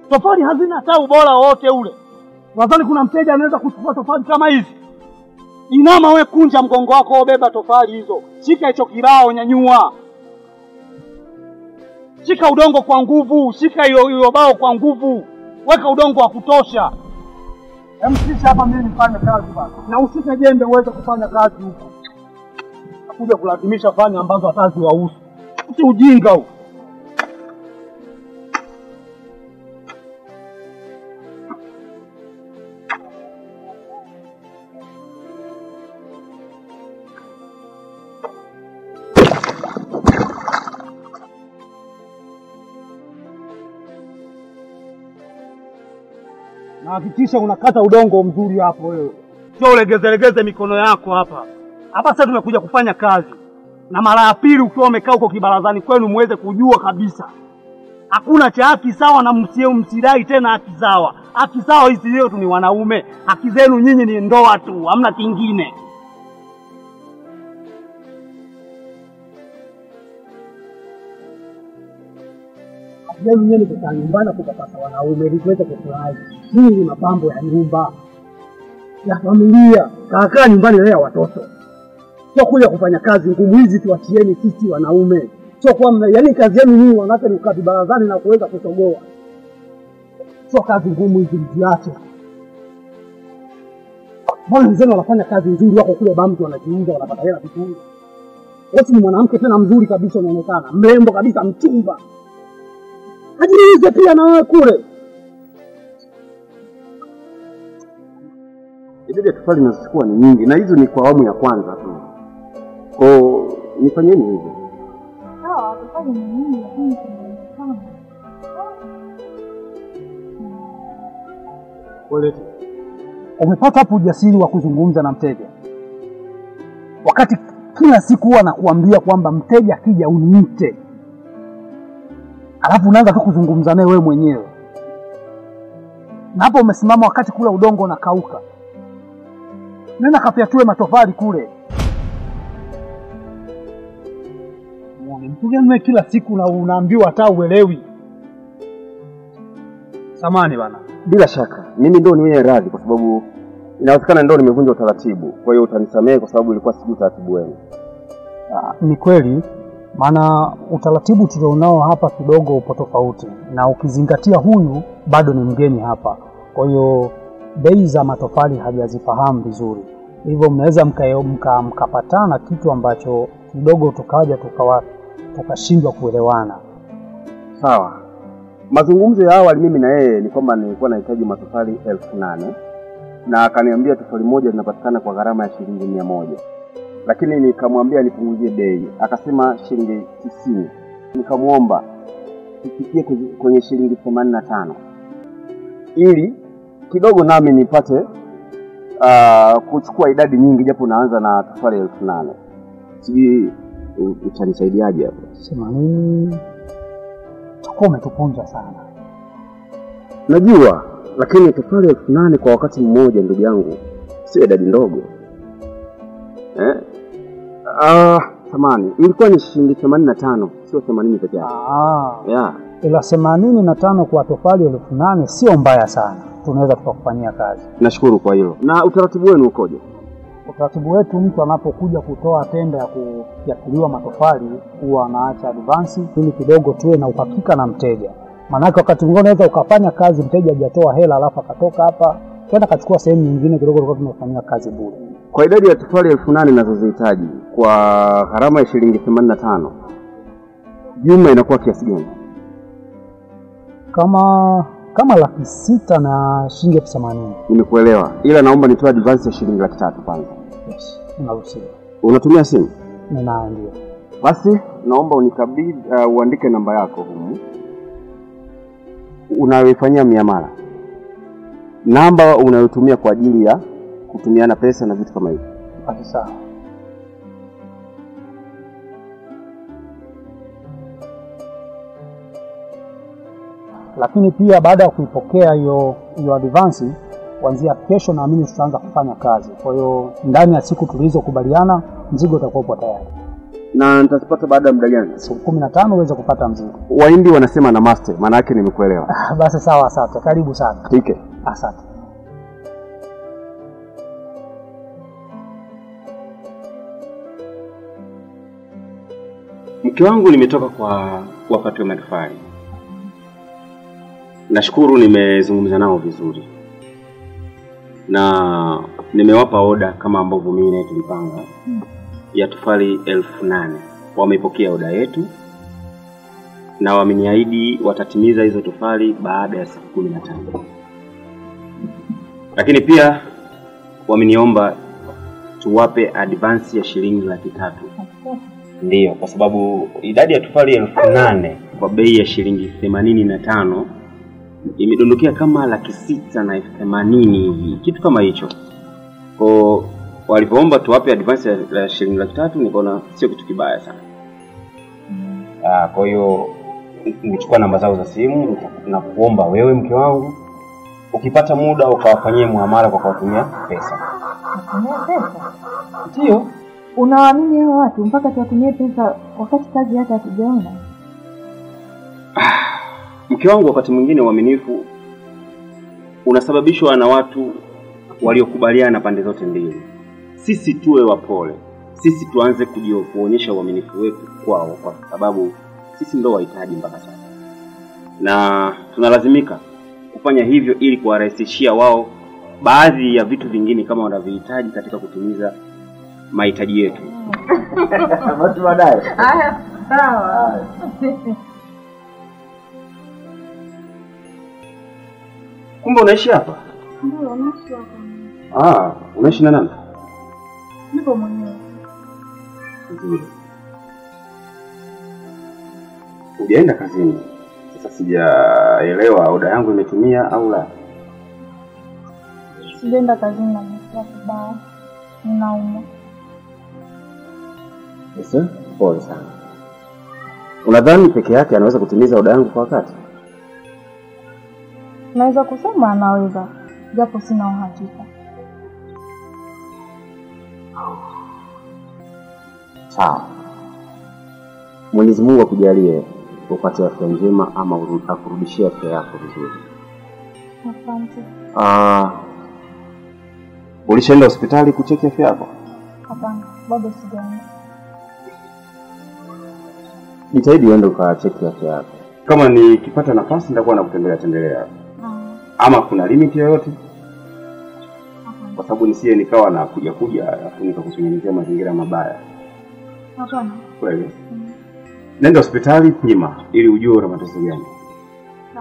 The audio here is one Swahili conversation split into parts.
Tofali hazina hata ubora wowote ule. Nadhani kuna mteja anaweza kuchukua tofali kama hizi. Inama we, kunja mgongo wako, beba tofali hizo, shika hicho kirao, nyanyua, shika udongo kwa nguvu, shika hiyo hiyo bao kwa nguvu, weka udongo wa kutosha. Emsisha hapa mimi nifanye kazi bana, na usike jembe uweze kufanya kazi huko, nakuja kulazimisha fanya ambazo hata ziwahusu. Si ujinga huu. na hakikisha unakata udongo mzuri hapo wewe, sio ulegezelegeze mikono yako hapa hapa. Sasa tumekuja kufanya kazi, na mara ya pili ukiwa umekaa huko kibarazani kwenu muweze kujua kabisa hakuna cha haki sawa, na msie msidai tena haki sawa. Haki sawa hizi leo tu ni wanaume, haki zenu nyinyi ni ndoa tu, hamna kingine. Haki zenu nyinyi kukaa nyumbani kupapasa wanaume ili tuweze kufurahi. Hii ni mapambo ya nyumba ya familia, kaakaa nyumbani lea watoto, sio kuja kufanya kazi ngumu hizi. Tuachieni sisi wanaume, sio kwamba yaani kazi yenu nyinyi wanawake ni kukaa vibarazani na kuweza kusogoa, sio kazi ngumu hizi, mziache. Mbona wenzenu wanafanya kazi nzuri, wako kule Bamtu wanajiuza, wanapata hela vizuri. Wewe ni mwanamke tena mzuri kabisa, unaonekana mrembo kabisa, mchumba, ajiuze pia na wewe kule. idadi ya tofali nazochukua ni nyingi, na hizo ni kwa awamu ya kwanza tu. Kwao nifanyeni hivyo. Sawa, tofali ni nyingi, lakini tunaonekana Umepata hapo ujasiri wa kuzungumza na mteja, wakati kila siku huwa nakuambia kwamba mteja akija uniite, alafu unaanza tu kuzungumza naye wewe mwenyewe, na hapo umesimama wakati kule udongo unakauka. Nenda kapyatue matofali kule. Muone mtu gani wewe, kila siku na unaambiwa hata uelewi. Samani bana. Bila shaka mimi ndo niwe radhi, kwa sababu inawezekana ndo nimevunja utaratibu. Kwa hiyo utanisamehe kwa sababu ilikuwa sijui utaratibu wenu. Ah, Ni kweli, maana utaratibu tulionao hapa kidogo upo tofauti, na ukizingatia huyu bado ni mgeni hapa, kwa hiyo bei za matofali hajazifahamu vizuri, hivyo mnaweza mka- mka- mkapatana kitu ambacho kidogo tukaja tukawa tukashindwa kuelewana. Sawa. Mazungumzo ya awali mimi na yeye ni kwamba nilikuwa nahitaji matofali elfu nane na akaniambia tofali moja linapatikana kwa gharama ya shilingi mia moja lakini nikamwambia nipunguzie bei, akasema shilingi tisini. Nikamwomba tufikie kwenye- kwenye shilingi themanini na tano ili kidogo nami nipate uh, kuchukua idadi nyingi, japo naanza na tofali elfu nane Sijui u- utanisaidiaje hapo? Sema nini? Utakuwa umetupunja sana. Najua, lakini tofali elfu nane kwa wakati mmoja, ndugu yangu, sio idadi ndogo eh? Ah, thamani ilikuwa ni shilingi themanini na tano sio themanini peke yake. Ah, Yeah. ila themanini na tano kwa tofali elfu nane sio mbaya sana, tunaweza tukakufanyia kazi. Nashukuru kwa hilo. Na utaratibu wenu ukoje? Utaratibu wetu, mtu anapokuja kutoa tenda ya kufyatuliwa matofali huwa anaacha advansi ili kidogo tuwe na uhakika na mteja. Maanake wakati mwingine unaweza ukafanya kazi mteja hajatoa hela, alafu akatoka hapa kwenda akachukua sehemu nyingine kidogo, tulikuwa tumefanyia kazi bure. Kwa idadi ya tofali elfu nane nazozihitaji kwa gharama ya shilingi themanini na tano jumla inakuwa kiasi gani? Kama kama laki sita na shilingi elfu themanini Nimekuelewa, ila naomba nitoe advance ya shilingi laki tatu kwanza. yes, unaruhusiwa. Unatumia simu? Ninayo ndio. Basi naomba unikabidhi, uh, uandike namba yako humu unayoifanyia miamala, namba unayotumia kwa ajili ya kutumiana pesa na vitu kama hivyo. Basi sawa. Lakini pia baada ya kuipokea hiyo hiyo advance, kuanzia kesho naamini tutaanza kufanya kazi. Kwa hiyo ndani ya siku tulizokubaliana mzigo utakuwa upo tayari. Na nitazipata baada ya muda gani? Siku kumi na tano uweze kupata mzigo. Wahindi wanasema namaste, maana yake nimekuelewa. Ah, Basi sawa, asante. Karibu sana. Tike. Asante. Mke wangu nimetoka kwa wakati wa matofali. Nashukuru nimezungumza nao vizuri na nimewapa oda kama ambavyo mimi naye tulipanga ya tofali elfu nane. Wamepokea oda yetu na wameniahidi watatimiza hizo tofali baada ya siku kumi na tano, lakini pia wameniomba tuwape advance ya shilingi laki tatu. Ndiyo, kwa sababu idadi ya tofali elfu nane kwa bei ya shilingi themanini na tano imedondokea kama laki sita na elfu themanini hivi, kitu kama hicho. Kwa walivyoomba tuwape advance ya ya shilingi laki tatu, nikaona sio kitu kibaya sana. Ah, kwa hiyo nilichukua namba zao za simu na kuomba wewe mke wangu ukipata muda ukawafanyie muamala kwa kuwatumia pesa. Natumia pesa? Ndio. Unawaamini hao watu mpaka tuwatumie pesa wakati kazi hata hatujaona? Mke wangu, wakati mwingine uaminifu unasababishwa na watu waliokubaliana pande zote mbili. Sisi tuwe wapole, sisi tuanze kujio kuonyesha uaminifu wetu kwao, kwa sababu sisi ndo wahitaji mpaka sasa, na tunalazimika kufanya hivyo ili kuwarahisishia wao baadhi ya vitu vingine kama wanavyohitaji katika kutimiza mahitaji yetu. Watu baadaye. Haya, sawa. Kumbe unaishi hapa? Ndio, naishi hapa. Ah, unaishi na nani? Nipo mwenyewe. Nzuri. Hujaenda kazini? Sasa sijaelewa oda yangu imetimia au la. Sijaenda kazini na nimesikia vibaya. Ninaumwa. Sasa pole sana. Unadhani peke yake anaweza kutimiza oda yangu kwa wakati? Naweza kusema anaweza, japo sina uhakika. Sawa. Mwenyezi Mungu akujalie upate afya njema ama uru- akurudishie afya yako vizuri. Asante. Ah, ulishaenda hospitali kucheki afya yako? Hapana, bado sijaenda. Jitahidi uende ukacheki afya yako. Kama nikipata nafasi nitakuwa nakutembelea tembelea. Ah, Ama kuna limit yoyote? Hapana. Kwa sababu nisije nikawa na kuja kuja alafu nikakutengenezea mazingira mabaya. Hapana. Kweli? Mm. Nenda hospitali pima ili ujue una matatizo gani. Sawa.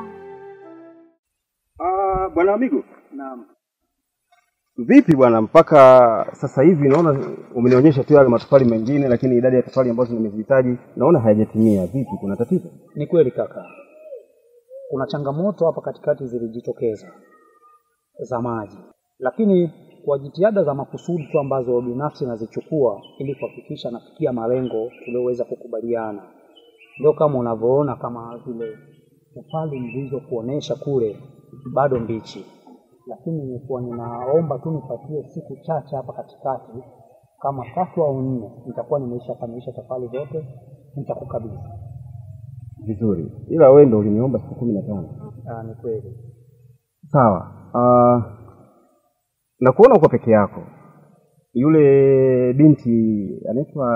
Ah, bwana Amigo. Naam. Vipi bwana, mpaka sasa hivi naona umenionyesha tu yale matofali mengine, lakini idadi ya tofali ambazo nimezihitaji naona hayajatimia. Vipi, kuna tatizo? Ni kweli kaka, kuna changamoto hapa katikati zilijitokeza za maji, lakini kwa jitihada za makusudi tu ambazo binafsi nazichukua ili kuhakikisha nafikia malengo tulioweza kukubaliana, ndio kama unavyoona, kama vile tofali nilizokuonesha kule bado mbichi, lakini nilikuwa ninaomba tu nipatie siku chache hapa katikati, kama tatu au nne, nitakuwa nimeisha kamilisha tofali zote, nitakukabidhi. Vizuri, ila wewe ndo uliniomba siku kumi na tano. Ah, ni kweli. Sawa. Uh, na kuona uko peke yako. Yule binti anaitwa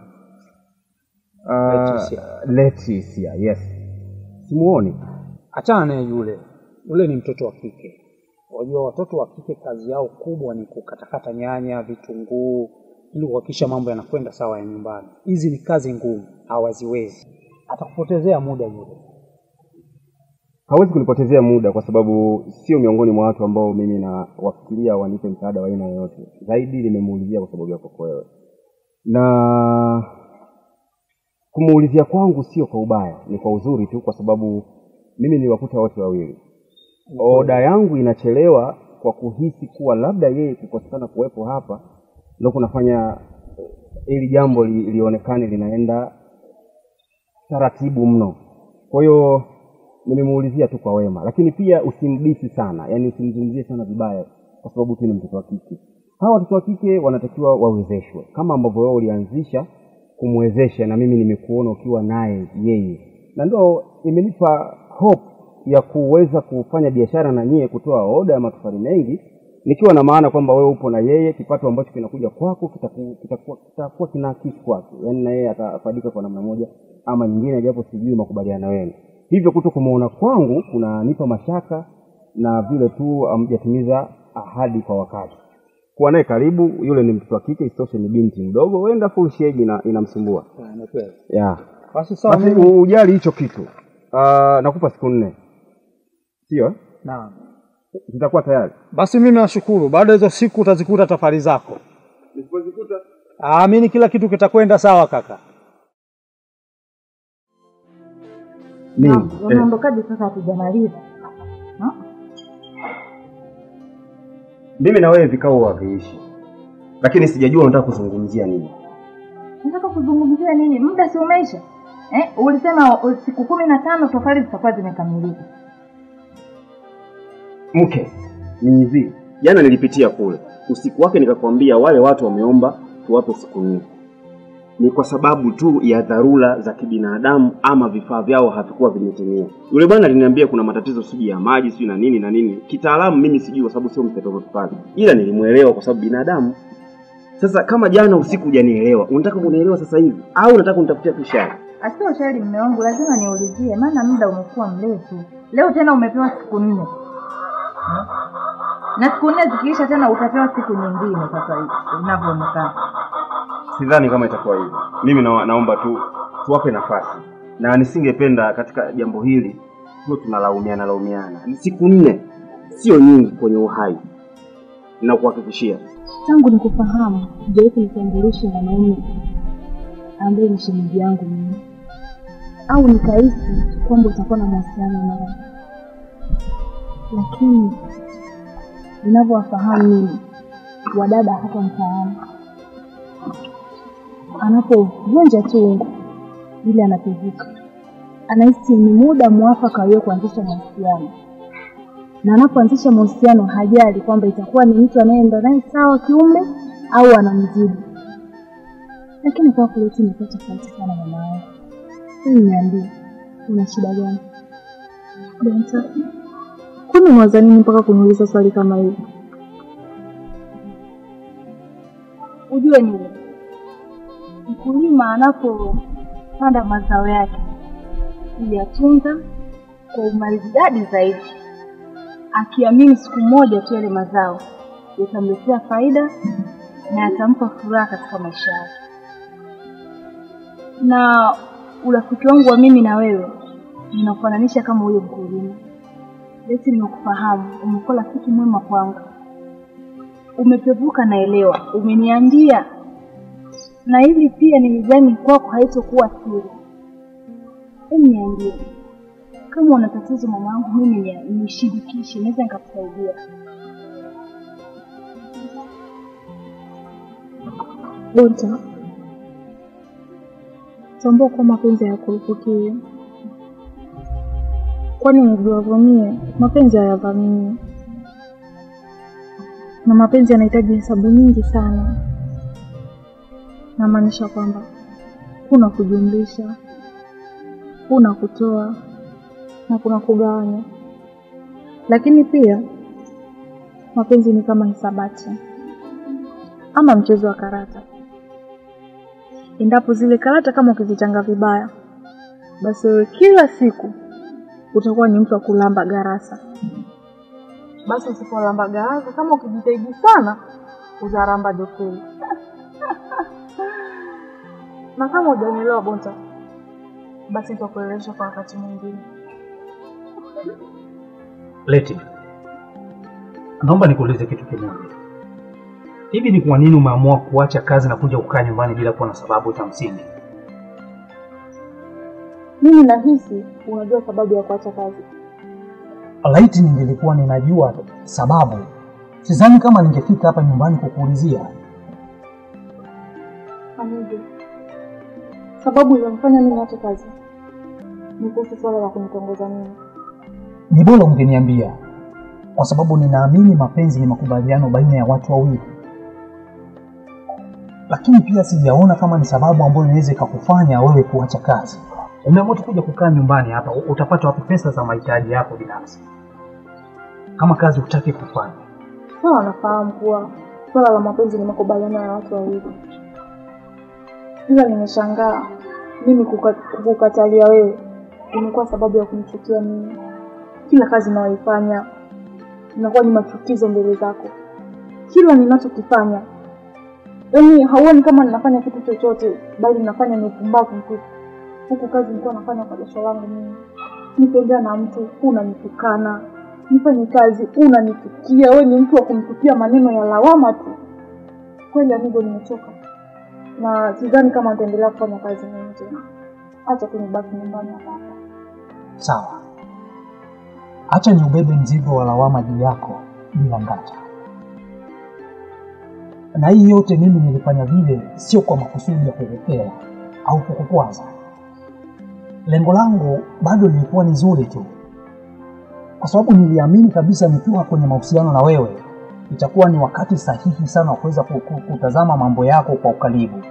uh, Leticia. Leticia, yes. Simuoni. Achana naye yule, yule ni mtoto wa kike. Wajua watoto wa kike kazi yao kubwa ni kukatakata nyanya, vitunguu ili kuhakikisha mambo yanakwenda sawa ya nyumbani. Hizi ni kazi ngumu, hawaziwezi. Atakupotezea muda yule. Hawezi kunipotezea muda kwa sababu sio miongoni mwa watu ambao mimi nawafikiria wanipe msaada wa aina yoyote. Zaidi nimemuulizia kwa sababu yako wewe, na kumuulizia kwangu sio kwa ubaya, ni kwa uzuri tu, kwa sababu mimi niliwakuta wote wawili. Oda yangu inachelewa kwa kuhisi kuwa labda yeye kukosekana kuwepo hapa ndio kunafanya eh, hili jambo li, lionekane linaenda taratibu mno. Kwa hiyo nimemuulizia tu kwa wema, lakini pia usimdisi sana, yani usimzungumzie sana vibaya, kwa sababu tu ni mtoto wa kike. Hawa watoto wa kike wanatakiwa wawezeshwe kama ambavyo wewe ulianzisha kumwezesha na mimi nimekuona ukiwa naye yeye, na ndo imenipa hope ya kuweza kufanya biashara na nyie, kutoa oda ya matofali mengi, nikiwa na maana kwamba wewe upo na yeye, kipato ambacho kinakuja kwako kitaku- kitakuwa kitakuwa kinaakisi kwake, yaani na yeye atafaidika kwa namna moja ama nyingine, japo sijui makubaliano yenu. Hivyo kuto kumuona kwangu kunanipa mashaka na vile tu hamjatimiza ahadi kwa wakati. Kuwa naye karibu, yule ni mtoto wa kike, isitoshe ni binti mdogo, huenda full shege ina, inamsumbua yeah. Basi sawa, Basi mimi ujali hicho kitu. Uh, nakupa siku nne, sio eh? naam. zitakuwa tayari. Basi mimi nashukuru, baada ya hizo siku utazikuta tafari zako. Nisipozikuta Amini kila kitu kitakwenda sawa kaka. nini? Na- Eh, Unaondokaje sasa hatujamaliza? Ha? mimi na wewe vikao haviishi, lakini sijajua unataka kuzungumzia nini. Nataka kuzungumzia nini? Muda si umeisha? Eh, ulisema uh, siku kumi na tano tofali zitakuwa zimekamilika. Mke ni hivi, jana nilipitia kule usiku wake, nikakwambia wale watu wameomba tuwape siku nne, ni kwa sababu tu ya dharura za kibinadamu ama vifaa vyao havikuwa vimetimia. Yule bwana aliniambia kuna matatizo sijui ya maji sijui na nini na nini, kitaalamu mimi sijui kwa sababu sio mtoto pale, ila nilimwelewa kwa sababu binadamu. Sasa kama jana usiku hujanielewa, unataka kunielewa sasa hivi au unataka kunitafutia tu shari? Asio ushauri mume wangu, lazima niulizie, maana muda umekuwa mrefu. Leo tena umepewa siku nne Hmm? na siku nne zikiisha tena utapewa siku nyingine. Sasa hivi inavyoonekana, Sidhani kama itakuwa hivyo. Mimi na, naomba tu tuwape nafasi, na nisingependa katika jambo hili tuwe tunalaumiana laumiana. Ni siku nne, sio nyingi kwenye uhai, na kuhakikishia tangu nikufahamu hujawahi kunitambulisha mwanaume ambaye ni shemeji yangu mimi, au nikahisi kwamba utakuwa na mahusiano naye, lakini ninavyowafahamu mimi wadada hata mtaani, anapovunja tu ungo vile anapevuka, anahisi ni muda mwafaka wewe kuanzisha mahusiano na anapoanzisha mahusiano hajali kwamba itakuwa ni mtu anayeenda naye sawa kiumbe au anamzidi. Lakini kwa kule tu imekuwa tofauti sana mama yangu. Hebu niambie, una shida gani? Benta, kwani unawaza nini mpaka kuniuliza swali kama hili? Ujue nini, mkulima anapopanda mazao yake huyatunza kwa umaridadi zaidi akiamini siku moja tu yale mazao yatamletea faida na yatampa furaha katika maisha yake. Na urafiki wangu wa mimi na wewe ninakufananisha kama huyo mkulima. Leti nimekufahamu, umekuwa rafiki mwema kwangu, umepevuka, naelewa, umeniambia na hili pia nilidhani kwako haitokuwa siri. Hebu niambie, kama una tatizo mwanangu, mimi ni- nishirikishe, naweza nikakusaidia. Bonta, tambua kuwa mapenzi hayakurupukiwi, kwani unavyovamia mapenzi hayavamii, na mapenzi yanahitaji hesabu nyingi sana. Namaanisha kwamba kuna kujumlisha, kuna kutoa na kuna kugawanya, lakini pia mapenzi ni kama hisabati ama mchezo wa karata. Endapo zile karata kama ukizichanga vibaya, basi wewe kila siku utakuwa ni mtu wa kulamba garasa. Basi usipolamba garasa, kama ukijitahidi sana, utaramba dofeli. na kama hujanielewa Bonta, basi nitakuelewesha kwa wakati mwingine. Leti, naomba nikuulize kitu kimoja. Hivi ni kwa nini umeamua kuacha kazi na kuja kukaa nyumbani bila kuwa na sababu za msingi? Mimi nahisi unajua sababu ya kuacha kazi. Laiti ningelikuwa ninajua sababu, sidhani kama ningefika hapa nyumbani kukuulizia. Hamidi, sababu iliyomfanya mimi niache kazi ni kuhusu swala la kunitongoza mimi. Ni bora ungeniambia, kwa sababu ninaamini mapenzi ni makubaliano baina ya watu wawili. lakini pia sijaona kama ni sababu ambayo inaweza ikakufanya wewe kuacha kazi. Umeamua tu kuja kukaa nyumbani hapa, u- utapata wapi pesa za mahitaji yako binafsi kama kazi hutaki kufanya? Sawa, nafahamu kuwa swala la mapenzi ni makubaliano ya watu wawili, ila nimeshangaa mimi kuka- kukukatalia wewe imekuwa sababu ya kunichukia mimi. Kila kazi ninayoifanya inakuwa ni machukizo mbele zako, kila ninachokifanya yaani hauoni kama ninafanya kitu chochote, bali ninafanya ni upumbavu mtupu. Huku kazi nilikuwa nafanya kwa jasho langu mimi, nitembea na mtu unanitukana, nifanye kazi unanichukia, wewe ni mtu wa kumtupia maneno ya lawama tu. Kweli amigo, nimechoka na sidhani kama nitaendelea kufanya kazi mimi tena. Acha tu nibaki nyumbani hapa hapa. Sawa, acha ni ubebe mzigo wa lawama juu yako bila ngata. Na hii yote mimi nilifanya vile sio kwa makusudi ya kukukera au kukukwaza. Lengo langu bado lilikuwa ni zuri tu, kwa sababu niliamini kabisa nikiwa kwenye mahusiano na wewe itakuwa ni wakati sahihi sana wa kuweza ku- ku- kutazama mambo yako kwa ukaribu,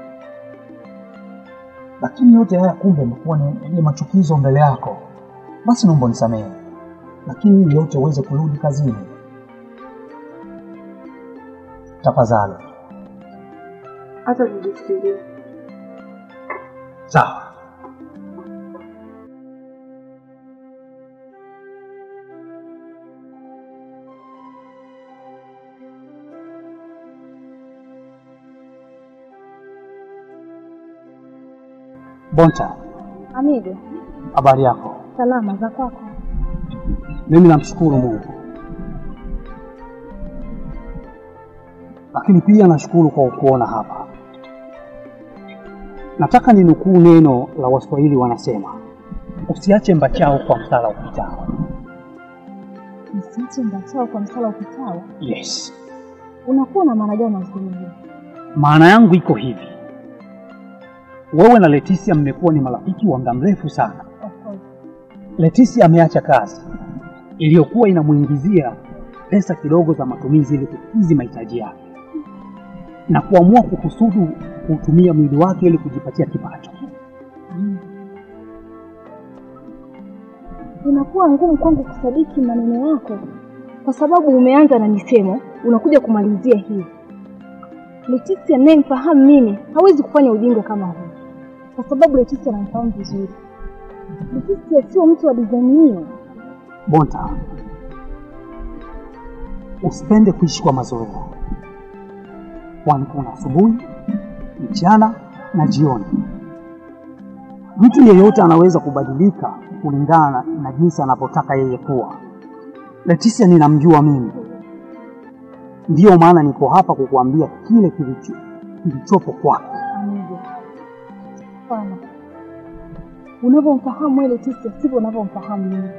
lakini yote haya kumbe imekuwa ni, ni machukizo mbele yako. Basi naomba nisamehe, lakini ili yote uweze kurudi kazini, tafadhali. Hata nijifikirie. Sawa. Bonta, Amigo, habari yako? salama za kwako? Mimi namshukuru Mungu, lakini pia nashukuru kwa kuona hapa. Nataka ninukuu neno la Waswahili wanasema, usiache mbachao kwa msala upitao. Msiache mbachao kwa msala upitao. Yes, Unakuwa na maana gani na usemi hivi? maana yangu iko hivi, wewe na Leticia mmekuwa ni marafiki wa muda mrefu sana. Of course. Leticia ameacha kazi iliyokuwa inamuingizia pesa kidogo za matumizi ili kukidhi mahitaji yake na kuamua kukusudu kuutumia mwili wake ili kujipatia kipato. Inakuwa ngumu kwangu kusadiki maneno yako kwa sababu umeanza na misemo unakuja kumalizia hivi. Leticia ninayemfahamu mimi hawezi kufanya ujinga kama huu, kwa sababu Leticia namfahamu vizuri. Leticia sio mtu wa design hiyo. Bonta, usipende kuishi kwa mazoea, kwani kuna asubuhi, mchana na jioni. Mtu yeyote anaweza kubadilika kulingana na, na jinsi anavyotaka yeye kuwa. Leticia ninamjua mimi, ndiyo maana niko hapa kukuambia kile kilicho kilichopo kwake. Amigo, hapana. Unavyomfahamu wewe Leticia sivyo unavyomfahamu mimi.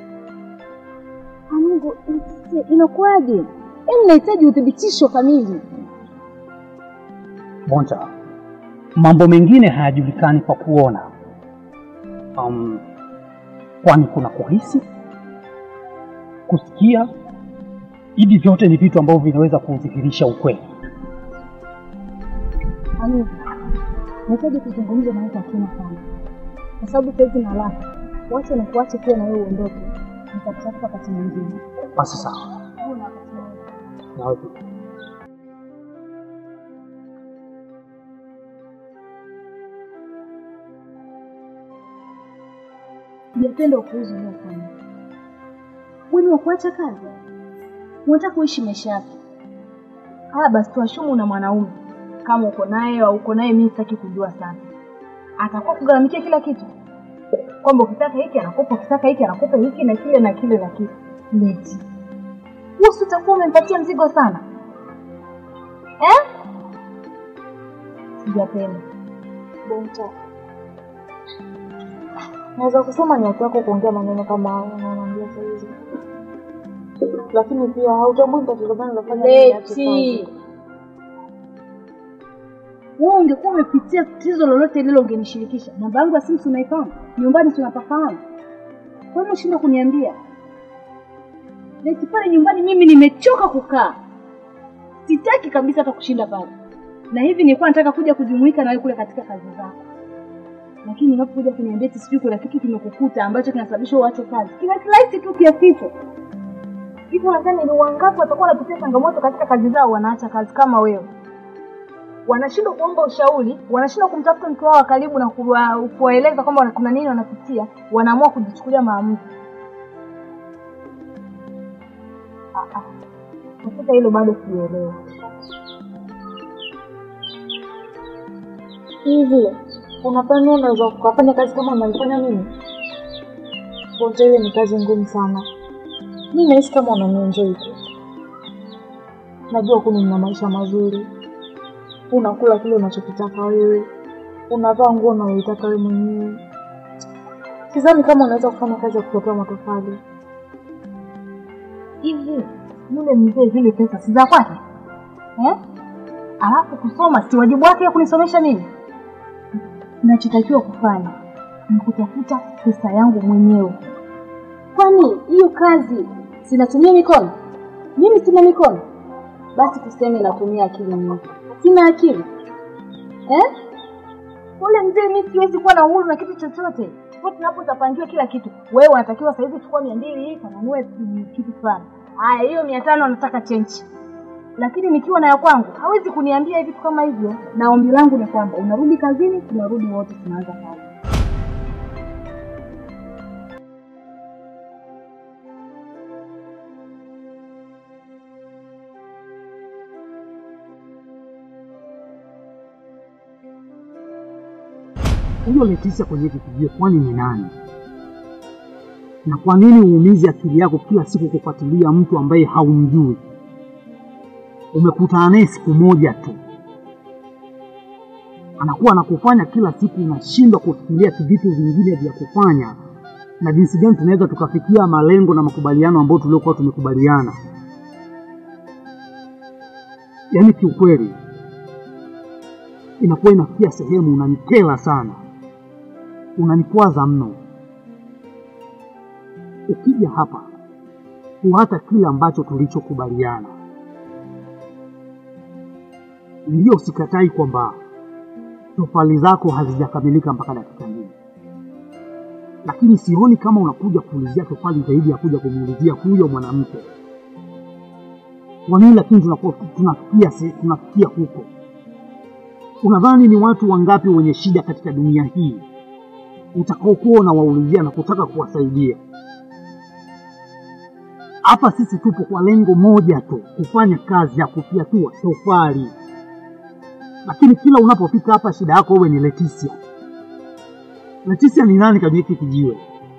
Amigo, Leticia, inakuwaje? Yaani nahitaji uthibitisho kamili. Bonta, mambo mengine hayajulikani kwa kuona, um, kwani kuna kuhisi, kusikia. Hivi vyote ni vitu ambavyo vinaweza kudhihirisha ukweli. Amigo, nahitaji kuzungumza na wewe kwa kina sana, kwa sababu saizi na haraka. Wacha na kuache pia na wewe uondoke, nitakutafuta wakati mwingine. Basi sawa, Uwe na wakati mwema. nawe pia. Sijapenda upuuzi uliofanya. Wewe ni wa kuacha kazi? Unataka kuishi maisha yapi? Haya basi, tuashumu na mwanaume kama uko naye au uko naye, mimi sitaki kujua sana. Atakuwa kugharamikia kila kitu, kwamba ukitaka hiki anakupa, ukitaka hiki anakupa hiki na kile na kile na kile. Leti wewe, si utakuwa umempatia mzigo sana eh? Sijapenda Bonta. Naweza kusema ni haki yako kuongea maneno kama hayo unaoniambia saa hizi, lakini pia hautambui tatizo gani lafanya Leti, wewe ungekuwa umepitia tatizo lolote lile ungenishirikisha. Namba yangu ya simu si unaifahamu, nyumbani si unapafahamu. Kwa nini unashindwa kuniambia? Leti, pale nyumbani mimi nimechoka kukaa, sitaki kabisa hata kushinda pale. na hivi nilikuwa nataka kuja kujumuika na wewe kule katika kazi zako, lakini unapokuja kuniambia eti sijui kuna kitu kimekukuta ambacho kinasababisha uache kazi, kina kirahisi tu kiasi hicho. Hivi nadhani ni wangapi watakuwa wanapitia changamoto katika kazi zao wanaacha kazi kama wewe? Wanashindwa kuomba ushauri, wanashindwa kumtafuta mtu wao wa karibu na kuwa- kuwaeleza kwamba kuna nini wanapitia, wanaamua kujichukulia maamuzi. Ah, ah. Katika hilo bado sielewa. Hivi unadhani unaweza ukafanya kazi kama unaifanya mimi? Bonja, hiyo ni kazi ngumu sana. Mi nahisi kama unanienjoy tu. Najua kuni mna maisha mazuri, unakula kile unachokitaka wewe, unavaa nguo unayoitaka wewe mwenyewe. Sidhani kama unaweza kufanya kazi ya kutotoa matofali. hivi yule mzee zile pesa si za kwake eh? alafu kusoma si wajibu wake kunisomesha mimi nachotakiwa kufanya ni kutafuta pesa yangu mwenyewe kwani hiyo kazi sinatumia mikono mimi sina mikono basi tuseme natumia akili nyingi sina akili eh? ule mzee mi siwezi kuwa na uhuru na kitu chochote popote napo utapangiwa kila kitu wewe unatakiwa sahizi chukua mia mbili hii kanunue mm, kitu fulani haya hiyo mia tano anataka chenchi lakini nikiwa na ya kwangu hawezi kuniambia vitu kama hivyo na ombi langu ni kwamba unarudi kazini tunarudi wote tunaanza kazi Huyo Leticia kwenye hiki kijio kwani ni nani? Na kwa nini uumize akili yako kila siku kufuatilia mtu ambaye haumjui? Umekutana naye siku moja tu, anakuwa anakufanya kila siku, unashindwa kufikiria vitu vingine vya kufanya na jinsi gani tunaweza tukafikia malengo na makubaliano ambayo tuliokuwa tumekubaliana. Yaani kiukweli inakuwa inafikia sehemu unanikela sana, unanikwaza mno. Ukija hapa kuhata kile ambacho tulichokubaliana, ndio sikatai kwamba tofali zako hazijakamilika mpaka dakika hii, lakini sioni kama unakuja kuulizia tofali zaidi ya kuja kumuulizia huyo mwanamke. Kwa nini lakini tunakuwa tunafikia se- tunafikia huko? Unadhani ni watu wangapi wenye shida katika dunia hii utakaokuwa unawaulizia na kutaka kuwasaidia? Hapa sisi tupo kwa lengo moja tu, kufanya kazi ya kufyatua tofali, lakini kila unapofika hapa shida yako wewe ni Leticia. Leticia ni nani kwenye hiki kijiwe?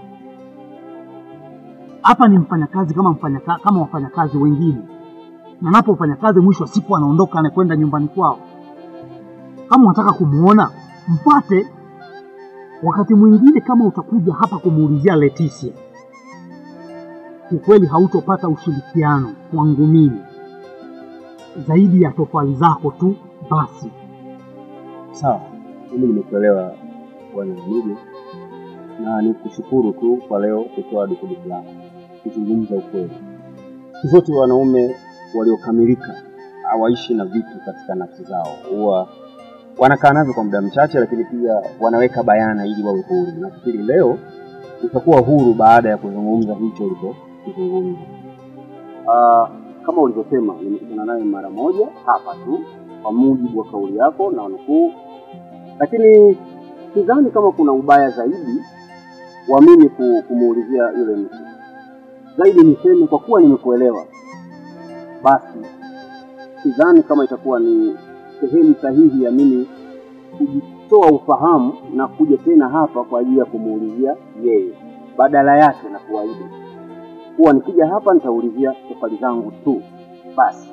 Hapa ni mfanyakazi kama mfanyaka, kama wafanyakazi wengine, na napo mfanyakazi mwisho wa siku anaondoka anakwenda nyumbani kwao. Kama unataka kumuona mpate. Wakati mwingine kama utakuja hapa kumuulizia Leticia, ukweli hautopata ushirikiano kwangu mimi zaidi ya tofali zako tu basi. Sawa, mimi nimekuelewa bwana Hamidu, na nikushukuru tu kwa leo kutoa dukuduku lako kuzungumza ukweli. Siku zote wanaume waliokamilika hawaishi na vitu katika nafsi zao, huwa wanakaa navyo kwa muda mchache, lakini pia wanaweka bayana ili wawe huru. Nafikiri leo utakuwa huru baada ya kuzungumza hicho ulichokizungumza. Ah, kama ulivyosema, nimekutana naye mara moja hapa tu kwa mujibu wa kauli yako na nukuu, lakini sidhani kama kuna ubaya zaidi wa mimi ku- kumuulizia yule mtu. Zaidi niseme kwa kuwa nimekuelewa, basi sidhani kama itakuwa ni sehemu sahihi ya mimi kujitoa ufahamu na kuja tena hapa kwa ajili ya kumuulizia yeye. Badala yake na kuahidi kuwa nikija hapa nitaulizia tofali zangu tu basi.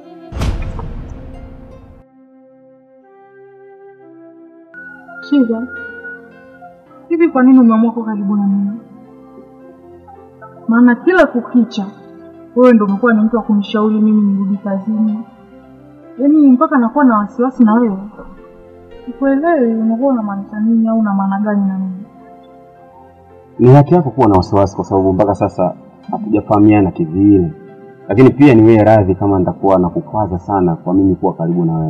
Shiva, hivi kwa nini umeamua kuwa karibu na mimi? Maana kila kukicha wewe ndo umekuwa ni mtu wa kunishauri mimi nirudi kazini, yaani mpaka nakuwa na wasiwasi na wewe. Sikuelewi unakuwa unamaanisha nini au una maana gani na mimi? Ni haki yako kuwa na wasiwasi, kwa sababu mpaka sasa hatujafahamiana kivile, lakini pia ni wewe radhi kama nitakuwa nakukwaza sana kwa mimi kuwa karibu na wewe.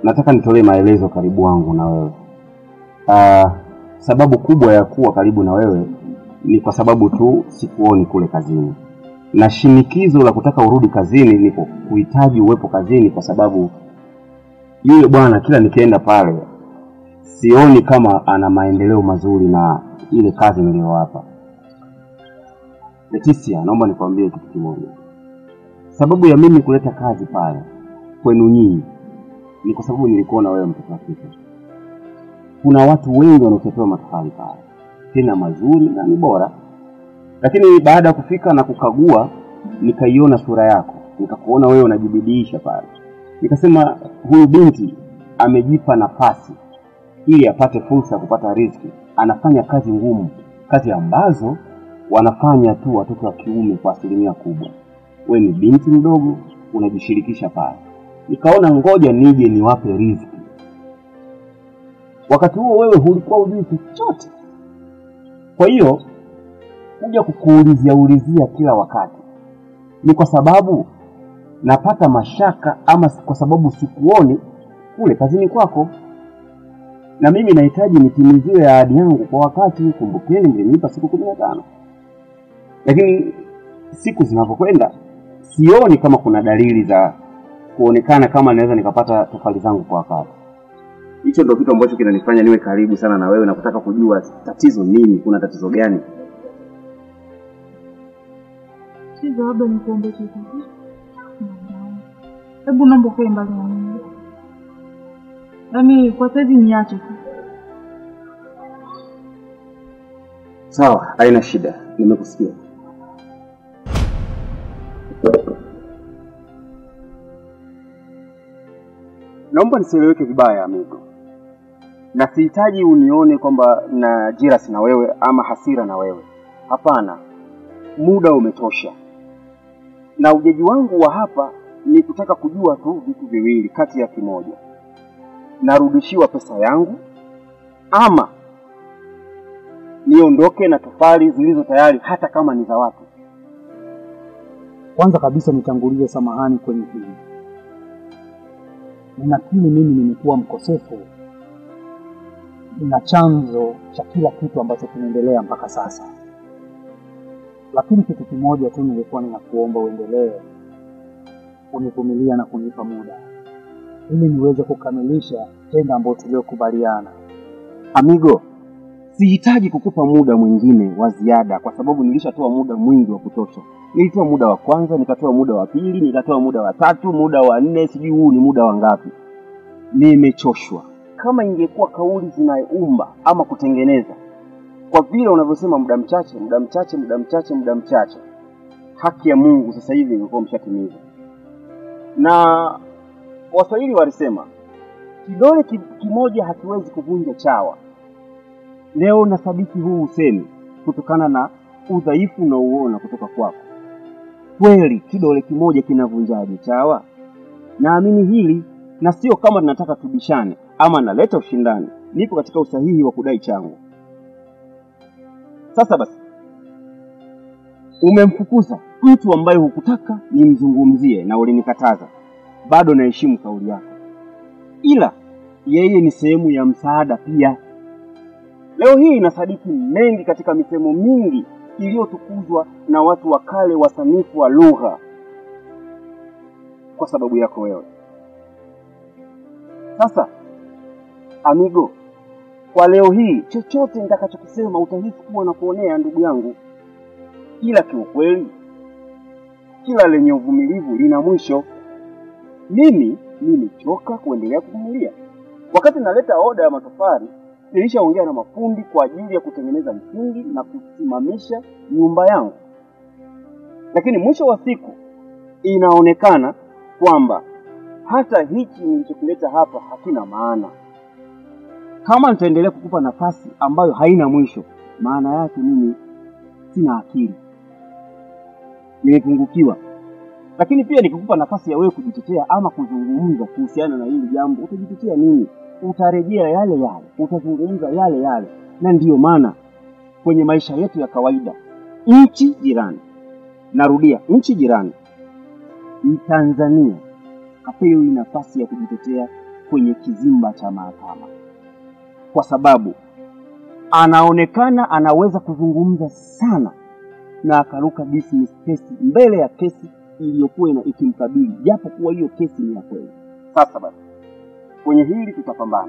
nataka nitolee maelezo karibu wangu na wewe. Uh, sababu kubwa ya kuwa karibu na wewe ni kwa sababu tu sikuoni kule kazini, na shinikizo la kutaka urudi kazini ni ku- kuhitaji uwepo kazini, kwa sababu yule bwana kila nikienda pale sioni kama ana maendeleo mazuri na ile kazi niliyowapa. Leticia, naomba nikwambie kitu kimoja. Sababu ya mimi kuleta kazi pale kwenu nyinyi ni kwa sababu nilikuona wewe mtoto wa kike. Kuna watu wengi wanaotetewa matofali pale, tena mazuri na ni bora, lakini baada ya kufika na kukagua, nikaiona sura yako, nikakuona wewe unajibidiisha pale, nikasema huyu binti amejipa nafasi ili apate fursa ya kupata riziki. Anafanya kazi ngumu, kazi ambazo wanafanya tu watoto wa kiume kwa asilimia kubwa. We ni binti mdogo, unajishirikisha pale. Nikaona ngoja nije niwape riziki. Wakati huo wewe hulikuwa hujui chochote, kwa hiyo kuja kukuulizia ulizia kila wakati ni kwa sababu napata mashaka ama kwa sababu sikuoni kule kazini kwako na mimi nahitaji nitimiziwe ahadi yangu kwa wakati. Kumbukeni, mlinipa siku kumi na tano, lakini siku zinavyokwenda sioni kama kuna dalili za kuonekana kama naweza nikapata tofali zangu kwa wakati. Hicho ndio kitu ambacho kinanifanya niwe karibu sana na wewe na kutaka kujua tatizo nini, kuna tatizo gani. Siza, labda nikuombe kitu. Hebu naomba ukae mbali na mimi, yaani kwa saizi niache tu. Sawa, haina shida, nimekusikia. Naomba nisieleweke vibaya, amigo, na sihitaji unione kwamba na jirasi na wewe ama hasira na wewe. Hapana, muda umetosha, na ujaji wangu wa hapa ni kutaka kujua tu vitu viwili kati ya kimoja: narudishiwa pesa yangu ama niondoke na tofali zilizo tayari hata kama ni za watu. Kwanza kabisa nitangulize samahani kwenye hili. Ninakiri mimi nimekuwa mkosefu na chanzo cha kila kitu ambacho kinaendelea mpaka sasa, lakini kitu kimoja tu nilikuwa ninakuomba uendelee kunivumilia na kunipa muda ili niweze kukamilisha tendo ambayo tuliokubaliana. Amigo, sihitaji kukupa muda mwingine wa ziada kwa sababu nilishatoa muda mwingi wa kutosha. Nilitoa muda wa kwanza, nikatoa muda wa pili, nikatoa muda wa tatu, muda wa nne, sijui huu ni muda wa ngapi. Nimechoshwa. Kama ingekuwa kauli zinaumba ama kutengeneza, kwa vile unavyosema muda mchache, muda mchache, muda mchache, muda mchache, haki ya Mungu sasa hivi ingekuwa mshatimiza. Na Waswahili walisema kidole ki- kimoja hakiwezi kuvunja chawa. Leo nasadiki huu usemi kutokana na udhaifu unaouona kutoka kwako. Kweli kidole kimoja kinavunjaje chawa? Naamini hili, na sio kama tunataka tubishane ama naleta ushindani. Nipo katika usahihi wa kudai changu. Sasa basi, umemfukuza mtu ambaye hukutaka nimzungumzie na ulinikataza. Bado naheshimu kauli yako, ila yeye ni sehemu ya msaada pia. Leo hii inasadiki mengi katika misemo mingi iliyotukuzwa na watu wa kale wasanifu wa lugha kwa sababu yako wewe. Sasa amigo, kwa leo hii chochote nitakachokisema utahisi kuwa na kuonea ndugu yangu, ila kiukweli kila lenye uvumilivu lina mwisho. Mimi nimechoka kuendelea kuvumilia. Wakati naleta oda ya matofali nilishaongea na mafundi kwa ajili ya kutengeneza msingi na kusimamisha nyumba yangu, lakini mwisho wa siku inaonekana kwamba hata hichi nilichokileta hapa hakina maana. Kama nitaendelea kukupa nafasi ambayo haina mwisho, maana yake mimi sina akili, nimepungukiwa. Lakini pia nikikupa nafasi ya wewe kujitetea ama kuzungumza kuhusiana na hili jambo, utajitetea nini? Utarejea yale yale, utazungumza yale yale. Na ndiyo maana kwenye maisha yetu ya kawaida, nchi jirani, narudia, nchi jirani, Mtanzania hapewi nafasi ya kujitetea kwenye kizimba cha mahakama, kwa sababu anaonekana anaweza kuzungumza sana na akaruka dismiss kesi mbele ya kesi iliyokuwa ina- ikimkabili, japo kuwa hiyo kesi ni ya kweli. Sasa basi, kwenye hili tutapambana.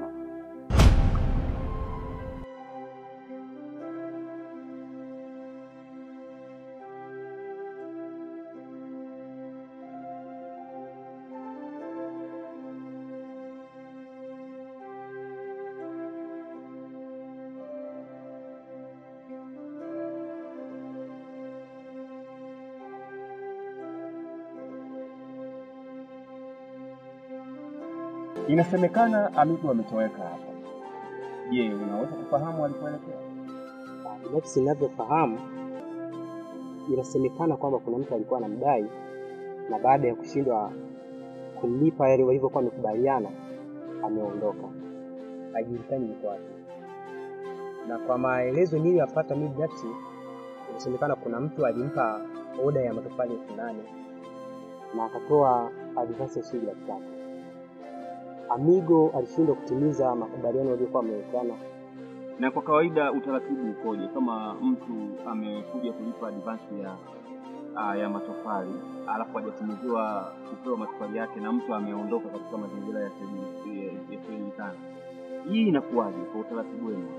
Inasemekana Amigo ametoweka hapa. Je, unaweza kufahamu alipoelekea? Binafsi ninavyofahamu, inasemekana kwamba kuna mtu alikuwa anamdai na baada ya kushindwa kumlipa yale walivyokuwa wamekubaliana, ameondoka, hajulikani yuko wapi. Na kwa maelezo niliyoyapata mimi binafsi, inasemekana kuna mtu alimpa oda ya matofali elfu nane na akatoa advance ya shilingi laki tatu. Amigo alishindwa kutimiza makubaliano waliokuwa wamewekeana Na kwa kawaida utaratibu ukoje kama mtu amekuja kulipa advance ya uh, ya matofali alafu hajatimiziwa kupewa matofali yake na mtu ameondoka katika mazingira yasiyojulikana, hii inakuwaje kwa utaratibu wenu?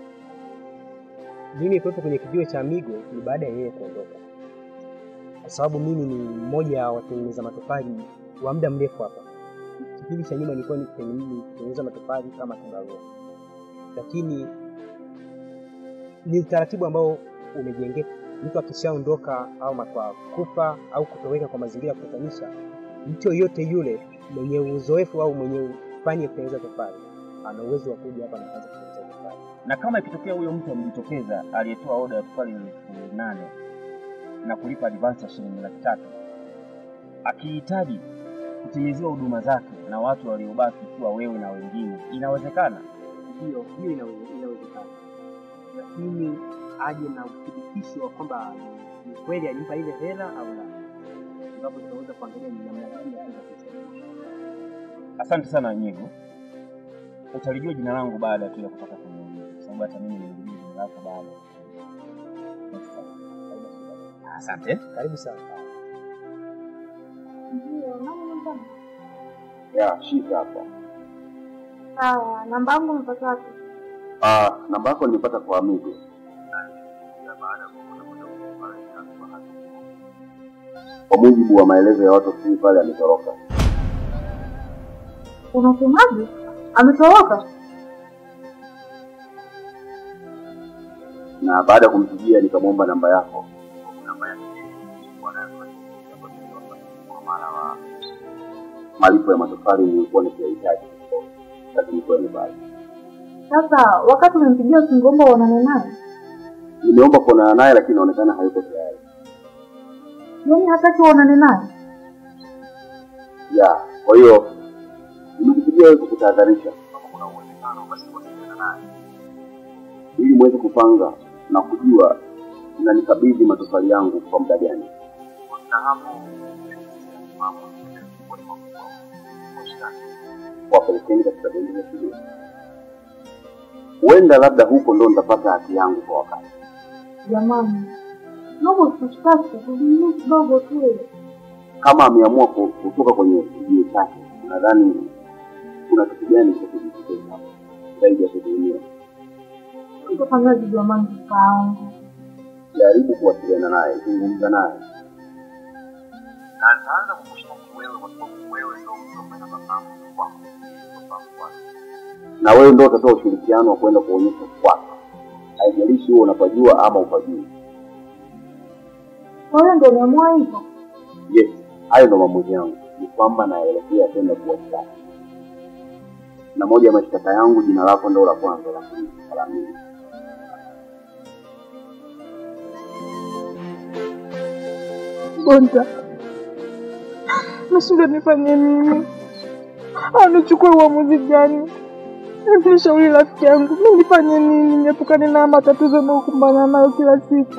mimi kuwepo kwenye kijiwe cha Amigo ni baada ya yeye kuondoka, kwa sababu mimi ni mmoja wa watengeneza matofali wa muda mrefu hapa. Kipindi cha nyuma nilikuwa nikitengeneza nikitengeneza matofali kama kibarua, lakini ni utaratibu ambao umejengeka. Mtu akishaondoka au kwa kufa au kutoweka kwa mazingira ya kutatanisha, mtu yoyote yule mwenye uzoefu au mwenye fani ya kutengeneza tofali ana uwezo wa kuja hapa na kuanza kutengeneza tofali. Na kama ikitokea huyo mtu amejitokeza aliyetoa oda ya tofali elfu nane na kulipa advance ya shilingi laki tatu akihitaji kutimiziwa huduma zake na watu waliobaki ikiwa wewe na wengine, inawezekana? Hiyo hiyo inawe- inawezekana, lakini aje na uthibitisho wa kwamba ni kweli alimpa ile hela au la, ambapo tunaweza kuangalia ni namna gani ya kuweza kusaidia. Asante sana Nyigo, utalijua jina langu baada tu ya kutoka kwenye ulinzi, kwa sababu hata mimi nilijua jina lako baada ya Next time. Asante. Karibu sana. Ndio, nani namba? Ya, shika hapa. Sawa, namba yangu umepata wapi? Ah, namba yako nimepata kwa Amigo. Kwa mujibu wa maelezo ya watu ofisini pale, ametoroka. Unasemaje? Ametoroka? na baada ya kumpigia nikamwomba namba yako. Namba yake ilikuwa nayo kwa maana wa malipo ya matofali nilikuwa nikiyahitaji, lakini kwa mbali. Sasa wakati umempigia usingeomba uonane naye, Nimeomba kuonana naye, lakini inaonekana hayuko tayari. yaani hataki uonane naye. Ya, kwa hiyo nimekupigia wewe kukutahadharisha kama kuna uwezekano basi kuwasiliana naye ili muweze kupanga na kujua unanikabidhi matofali yangu kwa muda gani. Na hapo mambo wapelekeni katika benki ya shule. Huenda labda huko ndo nitapata haki yangu kwa wakati. Jamani, naomba usitushtaki, tuvumilie kidogo tu. Kama ameamua ku- kutoka kwenye kijiwe chake, nadhani kuna kitu gani cha kujitetea zaidi ya kutumia. Utafanyaje jamani, kakaangu? Jaribu kuwasiliana naye, zungumza naye, na ataanza kukushtaki wewe kwa sababu wewe ndio mtu ambaye anafahamu kwako, unafahamu kwake. na wewe ndio utatoa ushirikiano wa kwenda kuonyesha kwake, haijalishi huo unapajua ama upajui. Kwa hiyo ndio umeamua hivyo? Yes, hayo ndo maamuzi yangu, ni kwamba naelekea kwenda kuwashtaki, na moja ya mashtaka yangu, jina lako ndo la kwanza, lakini la mimi Bonta, nashindwa nifanye nini au nichukue uamuzi gani? Nishauri rafiki yangu, mi nifanye nini niepukane na matatizo naokumbana nayo kila siku.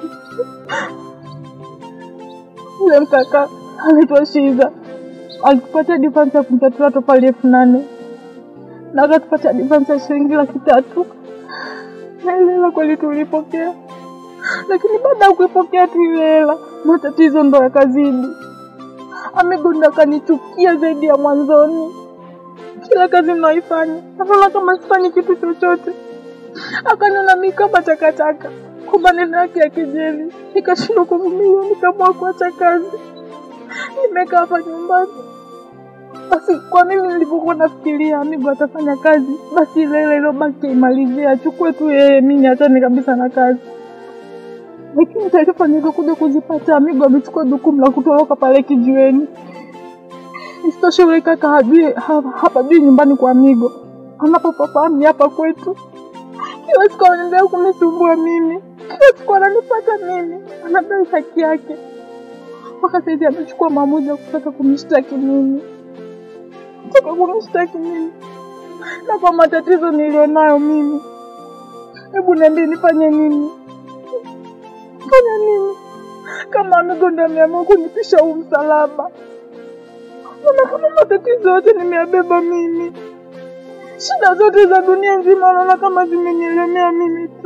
Yule mkaka anaitwa Shiza alikupatia difansi ya kumtatua tofali elfu nane na akatupata advance ya shilingi laki tatu na ile hela kweli tulipokea, lakini baada ya kuipokea tu ile hela matatizo ndo yakazidi. Amigo ndo akanichukia zaidi ya mwanzoni. Kila kazi mnaoifanya naona kama sifanyi kitu chochote, akaniona mimi kama takataka kwa maneno yake ya kejeli, nikashindwa kuvumilia, nikaamua kuacha kazi. Nimekaa hapa nyumbani. Basi kwa mimi nilivyokuwa nafikiria Amigo atafanya kazi, basi ile ile iliyobaki imalizie, achukue tu yeye, mimi niachane kabisa na kazi. Lakini taarifa nilizokuja kuzipata, Amigo amechukua jukumu la kutoroka pale kijiweni. Isitoshe yule kaka hajui ha- hapajui nyumbani kwa Amigo, anapopafahamu ni hapa kwetu. Kila siku anaendelea kunisumbua mimi, kila siku ananipata mimi, anadai haki yake. Mpaka saizi amechukua maamuzi ya kutaka kunishtaki mimi, kutaka kunishtaki mimi na kwa matatizo nilionayo mimi. Hebu niambie nifanye nini? Fanya nini kama Amigo ndo ameamua kunipisha huu msalaba? Naona kama matatizo yote nimeyabeba mimi, shida zote za dunia nzima naona kama zimenielemea mimi tu,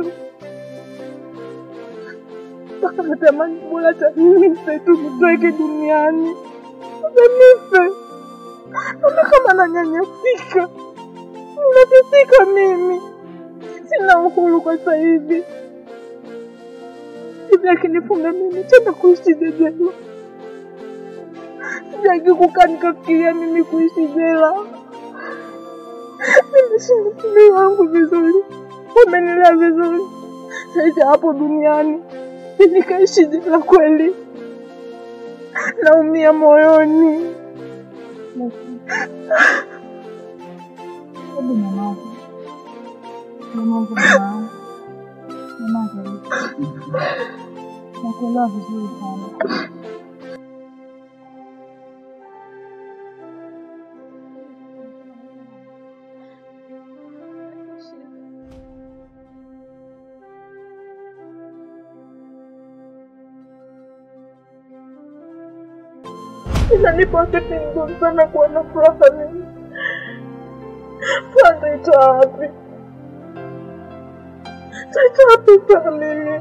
mpaka natamani bora hata nife tu nitoweke duniani, hata nife. Naona kama nanyanyasika, ninateseka mimi, sina uhuru kwa sasa hivi. Hivi akinifunga mimi tena kuishi jela Sitaki kukaa nikafikiria mimi kuishi jela. Nimeshinda shule yangu vizuri, wamenilea vizuri, saizi hapo duniani nikaishi jela kweli, naumia moyoni. Hebu nyamaza, nyamaza mwanangu, nyamaza. Nakuelewa vizuri sana. Inanipa wakati mgumu sana kuwa na furaha mimi. Furaha nitaitoa wapi? Nitaitoa wapi furaha mimi?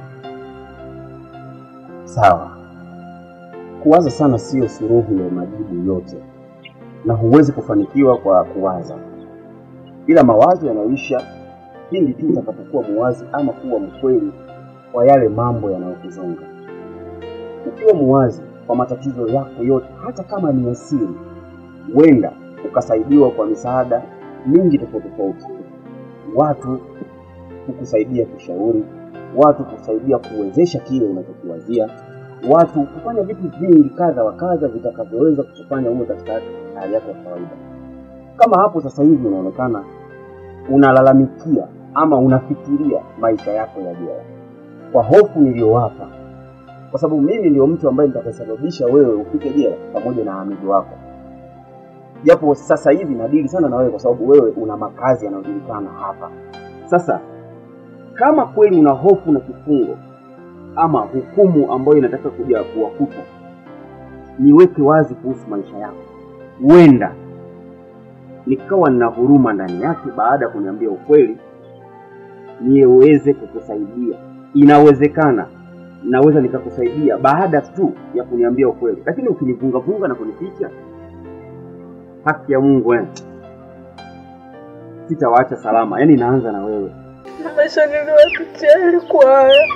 Sawa, kuwaza sana siyo suluhu ya majibu yote, na huwezi kufanikiwa kwa kuwaza, ila mawazo yanaisha pindi tu utakapokuwa muwazi ama kuwa mkweli kwa yale mambo yanayokuzonga. Ukiwa muwazi kwa matatizo yako yote, hata kama ni ya siri, huenda ukasaidiwa kwa misaada mingi tofauti tofauti, watu kukusaidia kushauri, watu kusaidia kuwezesha kile unachokiwazia, watu kufanya vitu vingi kadha wa kadha vitakavyoweza kukufanya uwe katika hali yako ya kawaida. Kama hapo sasa hivi unaonekana unalalamikia ama unafikiria maisha yako ya jela kwa hofu niliyowapa, kwa sababu mimi ndio mtu ambaye nitakasababisha wewe ufike jela pamoja na amigo wako, japo sasa hivi nadili sana na wewe kwa sababu wewe una makazi yanayojulikana hapa. Sasa kama kweli una hofu na kifungo ama hukumu ambayo inataka kuja kuwakuta, niweke wazi kuhusu maisha yako. Huenda nikawa nina huruma ndani yake baada ya kuniambia ukweli, niweze kukusaidia. Inawezekana naweza nikakusaidia baada tu ya kuniambia ukweli, lakini ukinivungavunga na kunificha, haki ya Mungu eh, sitawaacha salama. Yaani naanza na wewe. Na maisha niliyoyapitia yalikuwa haya.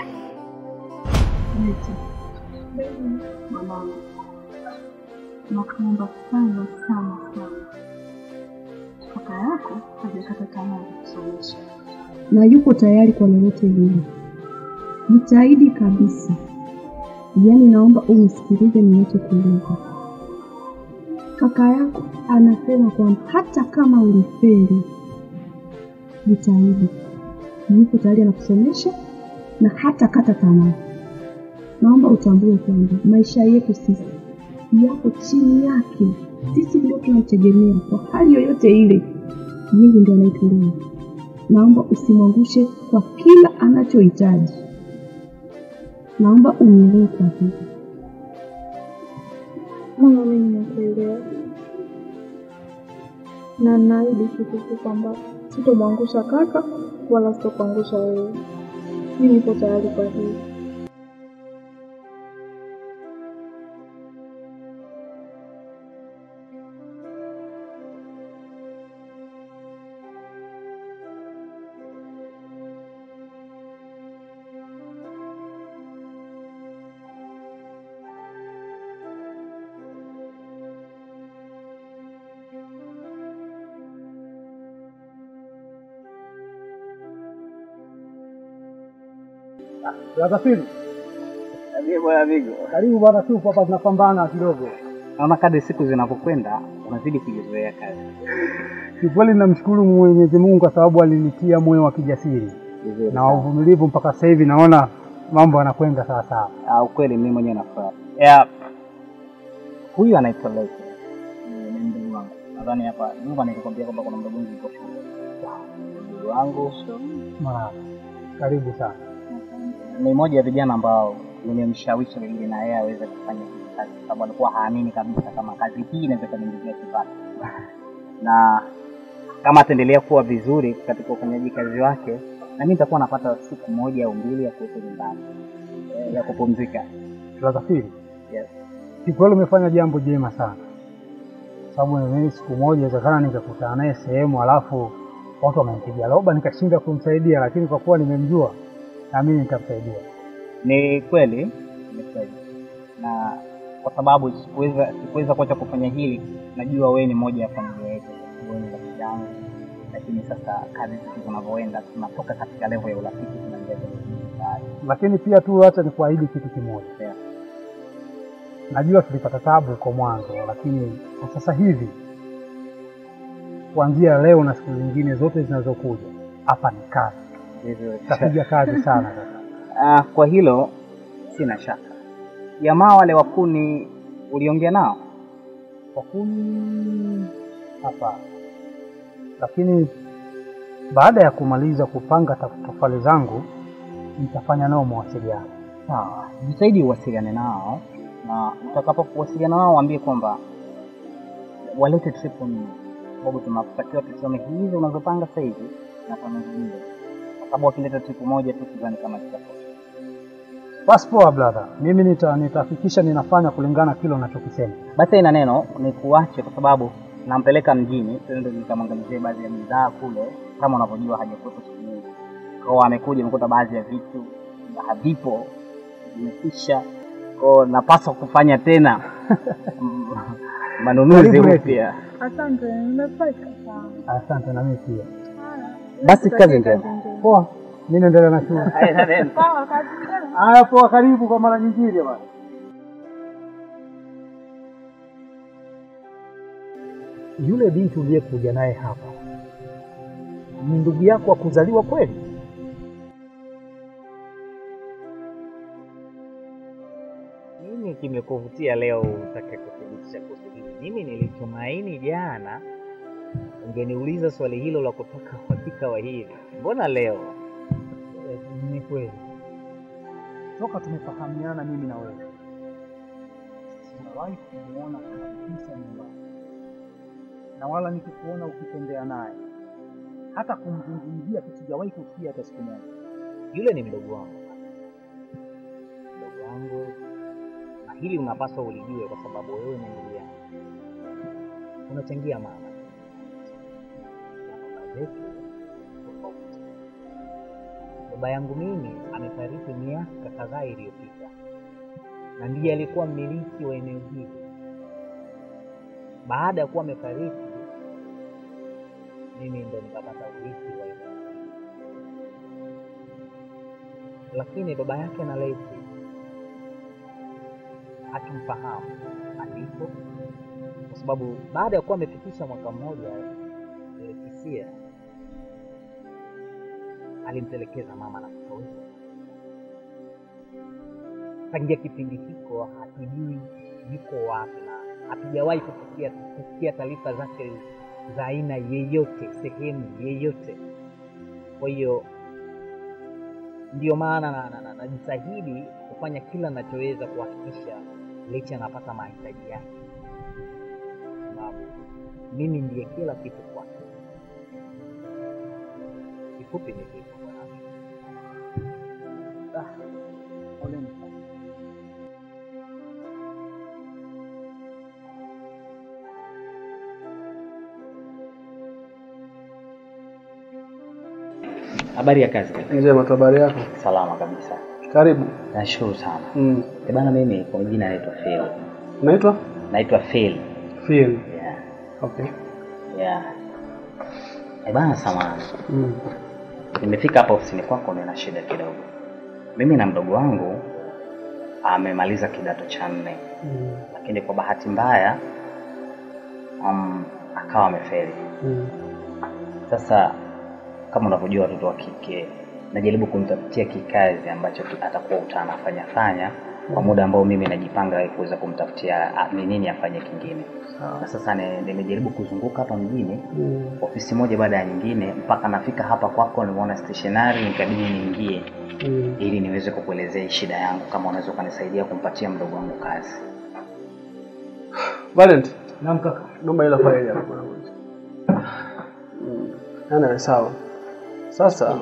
Mwanangu, nakuomba sana sana sana, kaka yako hajakata tamaa ya kusomesha na yuko tayari kwa lolote lile. Jitahidi kabisa, yaani naomba unisikilize ninachokueleza. Kaka yako anasema kwamba hata kama ulifeli, jitahidi, yuko tayari anakusomesha na hata kata tamaa. Naomba utambue kwamba maisha yetu sisi yako chini yake, sisi ndio tunamtegemea kwa hali yoyote ile, yeye ndio anaitulea naomba usimwangushe kwa kila anachohitaji. Naomba unielewe kwa hili. Mama, mimi nakuelewa, na naahidi kikuku kwamba sitomwangusha kaka wala sitokuangusha wewe. Mi nipo tayari kwa hili. Brother Bwana Vigo. karibu bwana, tupo hapa tunapambana kidogo. Naona kadri siku zinavyokwenda unazidi kujizoea kazi. Kiukweli namshukuru Mwenyezi Mungu kwa sababu alinitia moyo wa kijasiri na wa uvumilivu mpaka sasa hivi naona mambo yanakwenda sawa sawa. Ah, ukweli mimi mwenyewe nafurahi. Yeah. Huyu anaitwa Leke. Ni ni mdogo wangu. Nadhani hapa nyumba nilikwambia kwamba kuna mdogo wangu yuko shule. Mdogo wangu Marahaba, karibu sana. ni mmoja ya vijana ambao nimemshawishi ili na yeye aweze kufanya hii kazi kwa sababu alikuwa haamini kabisa kama kazi hii inaweza kuniingizia kipato. Na kama ataendelea kuwa vizuri katika ufanyaji kazi wake, na mimi nitakuwa napata siku moja au mbili ya kuwepo nyumbani eh, ya kupumzika. Tunasafiri. Yes. Kiukweli umefanya jambo jema sana, sababu mimi siku moja inawezekana nikakutana naye sehemu, alafu watu wamempiga roba nikashindwa kumsaidia, lakini kwa kuwa nimemjua na mimi nitamsaidia. Ni kweli, ni kweli, na kwa sababu sikuweza sikuweza kuacha kufanya hili, najua wewe ni moja ya familia yetu, wewe ni rafiki yangu, lakini sasa kadri siku zinavyoenda tunatoka katika level ya urafiki tunaingia kwenye mstari. Lakini pia tu acha nikuahidi kitu kimoja. Yeah. Najua tulipata tabu huko mwanzo, lakini kwa sasa hivi kuanzia leo na siku zingine zote zinazokuja, hapa ni kazi, Vizuri. tutapiga kazi sana sasa. Ah, kwa hilo sina shaka. Jamaa wale wakuni uliongea nao? Wakuni hapa, lakini baada ya kumaliza kupanga taf- tofali zangu nitafanya nao mawasiliano. Sawa, jitahidi uwasiliane nao, na utakapokuwasiliana nao waambie kwamba walete tripu nne, sababu tunatakiwa tusome hizo unazopanga sasa hivi na kwa nyingine, kwa sababu wakileta tripu moja tu sidhani kama itatosha. Basi poa brother, mimi nita- nitahakikisha ninafanya kulingana kile unachokisema. Basi ina neno ni kuache, kwa sababu nampeleka mjini, tuende nikamwangalizie baadhi ya bidhaa kule. Kama unavyojua hajakuwepo siku nyingi, kwao amekuja, amekuta baadhi ya vitu havipo, vimekwisha, kwao napaswa kufanya tena manunuzi Karibu Eti. upya. Asante, nimefurahi sana. Asante na mimi pia. Basi kazi njema. Poa, mimi naendelea na shule. Sawa, kazi njema. Haya, poa, karibu kwa mara nyingine bwana. Yule binti uliyekuja naye hapa ni ndugu yako wa kuzaliwa kweli? Nini kimekuvutia leo utake kuthibitisha kuhusu hili? Mimi nilitumaini jana ungeniuliza swali hilo la kutaka uhakika wa hili. Mbona leo? Eh, Ni kweli, toka tumefahamiana mimi na wewe sijawahi kumuona kabisa nyumbani, na wala nikikuona ukitembea naye, hata kumzungumzia tu sijawahi kusikia hata siku moja. Yule ni mdogo wangu, mdogo wangu, na hili unapaswa ulijue, kwa sababu wewe ni ndugu yangu, unachangia mama na baba zetu tofauti. Baba yangu mimi amefariki miaka kadhaa iliyopita, na ndiye alikuwa mmiliki wa eneo hili. Baada ya kuwa amefariki, mimi ndo nikapata urithi wa eneo hili lakini baba yake na Leti hatumfahamu alipo, kwa sababu baada ya kuwa amefikisha mwaka mmoja eh, Kisia alimtelekeza mama na kutoweka. Tangia kipindi hiko hatujui yuko wapi na hatujawahi kusikia kusikia taarifa zake za aina yeyote sehemu yeyote. Kwa hiyo ndio maana na- na- na- najitahidi kufanya kila nachoweza kuhakikisha Lechi anapata mahitaji yake, sababu mimi ndiye kila kitu kwake. Kifupi ni hivyo bwana. Ah, poleni sana. Habari ya kazi kaka? Njema tu, habari yako? Salama kabisa. Karibu. Nashukuru sana. Mm. Eh bana, mimi kwa jina naitwa Phil. Unaitwa? Naitwa Phil. Phil. Yeah. Okay. Yeah. Eh bana, samahani. Mm. Nimefika hapa ofisini kwako, nina shida kidogo. Mimi na mdogo wangu amemaliza kidato cha nne, Mm. lakini kwa bahati mbaya um, akawa amefeli. Mm. Sasa kama unavyojua watoto wa kike, najaribu kumtafutia kikazi ambacho ki- atakuwa utanafanya fanya kwa muda ambao mimi najipanga kuweza kumtafutia ah, ni nini afanye kingine. Na sasa ni- nimejaribu kuzunguka hapa mjini Mm. ofisi moja baada ya nyingine mpaka nafika hapa kwako, nimeona stationary, nikabidi niingie Mm. ili niweze kukuelezea hii shida yangu, kama unaweza ukanisaidia kumpatia mdogo wangu kazi. Valent. Naam kaka. Naomba ile faili hapo bwana. Mm. Ana sawa. Sasa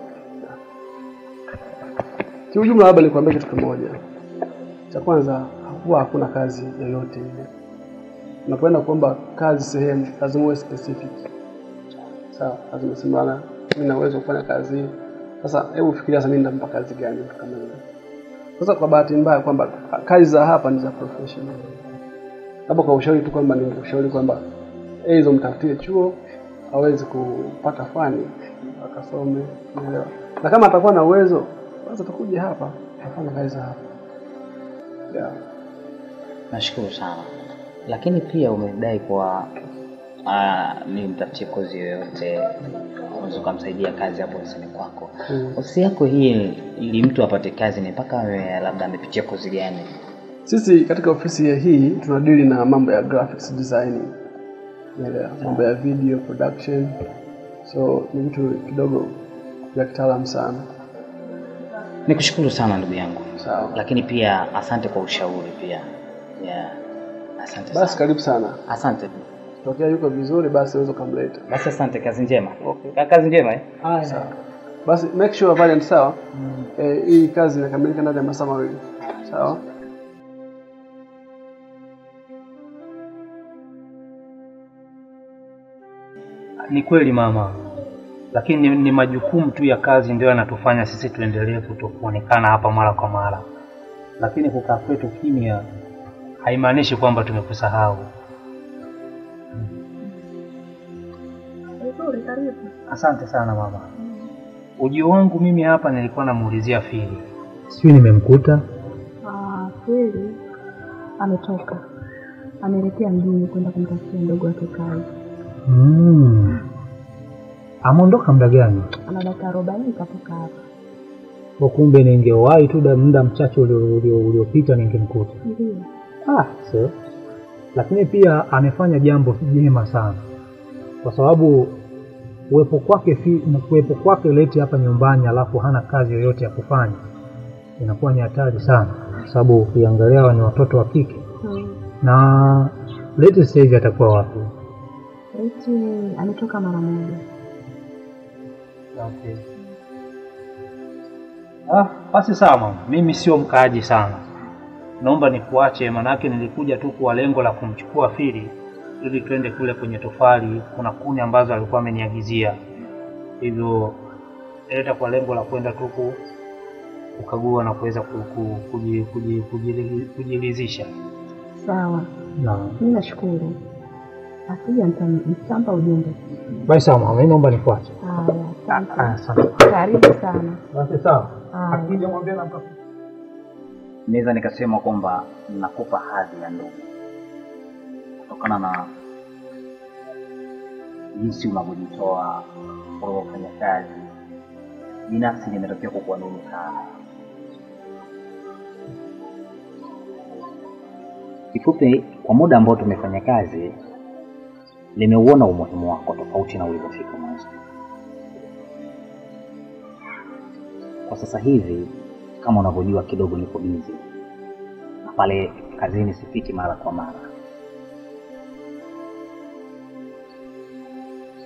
kiujumla, labda nikwambie kitu kimoja. Cha kwanza, huwa hakuna kazi yoyote ile. Unapoenda kuomba kazi sehemu, lazima uwe specific. Sawa, lazima simama, mimi na uwezo wa kufanya kazi hii. Sasa hebu fikiria sasa, mimi nitampa kazi gani mtu kama yule? Sasa kwa bahati mbaya kwamba kazi za hapa ni za professional labda kwa ushauri tu kwamba ningekushauri kwamba hizo mtafutie chuo aweze kupata fani akasome, unaelewa. Na kama atakuwa na uwezo basi atakuja hapa afanye kazi za hapa. Yeah. Nashukuru sana, lakini pia umedai kwa uh, nimtafutie kozi yoyote, unaweza ukamsaidia kazi hapo ofisini kwako. Mm. Ofisi yako hii, ili mtu apate kazi ni mpaka awe labda amepitia kozi gani? Sisi katika ofisi ya hii tunadili na mambo ya graphics designing, unaelewa, mambo ya video production, so ni vitu kidogo vya kitaalamu sana. Nikushukuru sana ndugu yangu, Sawa. lakini pia asante kwa ushauri pia. Yeah. Asante Basi sana. karibu sana. Asante. Tokea yuko vizuri, basi unaweza ukamleta. Basi asante, kazi njema. Okay. Kazi njema eh? Sawa. Basi make sure Valiant, sawa. Eh, hii kazi inakamilika ndani ya masaa mawili. Sawa. Ni kweli mama, lakini ni, ni majukumu tu ya kazi ndio yanatufanya sisi tuendelee kutokuonekana hapa mara kwa mara, lakini kukaa kwetu kimya haimaanishi kwamba tumekusahau. Vizuri, karibu. Asante sana mama. Ujio wangu mimi hapa nilikuwa namuulizia Fili, sijui nimemkuta. Ah, kweli ametoka, ameelekea mjini kwenda kumtafutia mdogo wake kazi. Mm. Ameondoka muda gani? Ana dakika arobaini katoka hapa. Kwa kumbe ningewahi tu da- muda mchache ulio- ulio- uliopita ningemkuta. Ndio. Ah, so. Lakini pia amefanya jambo jema sana, kwa sababu uwepo kwake fi- kuwepo kwake leti hapa nyumbani alafu hana kazi yoyote ya kufanya inakuwa ni hatari sana, kwa sababu ukiangalia hawa ni watoto wa kike Hmm. na leti sasa hivi atakuwa wapi? Eti ametoka mara moja. Okay. Ah, basi sawa mama, mimi sio mkaaji sana, naomba nikuache, manake nilikuja tu kwa lengo la kumchukua Fili ili twende kule kwenye tofali. Kuna kuni ambazo alikuwa ameniagizia, hivyo nileta kwa lengo la kwenda tu ku- kukagua na kuweza ku- ku- kuji- kuji- kujili- kujiridhisha. Sawa, Naam. mimi nashukuru. Akija nitam- nitampa ujumbe. Basi sawa mama, mimi naomba nikuache. Haya, Ah, asante. asante. Karibu sana. Basi sawa. Haya. Akija mwambie namka Naweza nikasema kwamba nakupa hadhi ya ndugu kutokana na jinsi unavyojitoa unavyofanya kazi. Binafsi nimetokea kukuamini sana. Kifupi, kwa muda ambao tumefanya kazi, nimeuona umuhimu wako tofauti na ulivyofika mwanzo. Kwa sasa hivi, kama unavyojua, kidogo niko bizi na pale kazini sifiki mara kwa mara,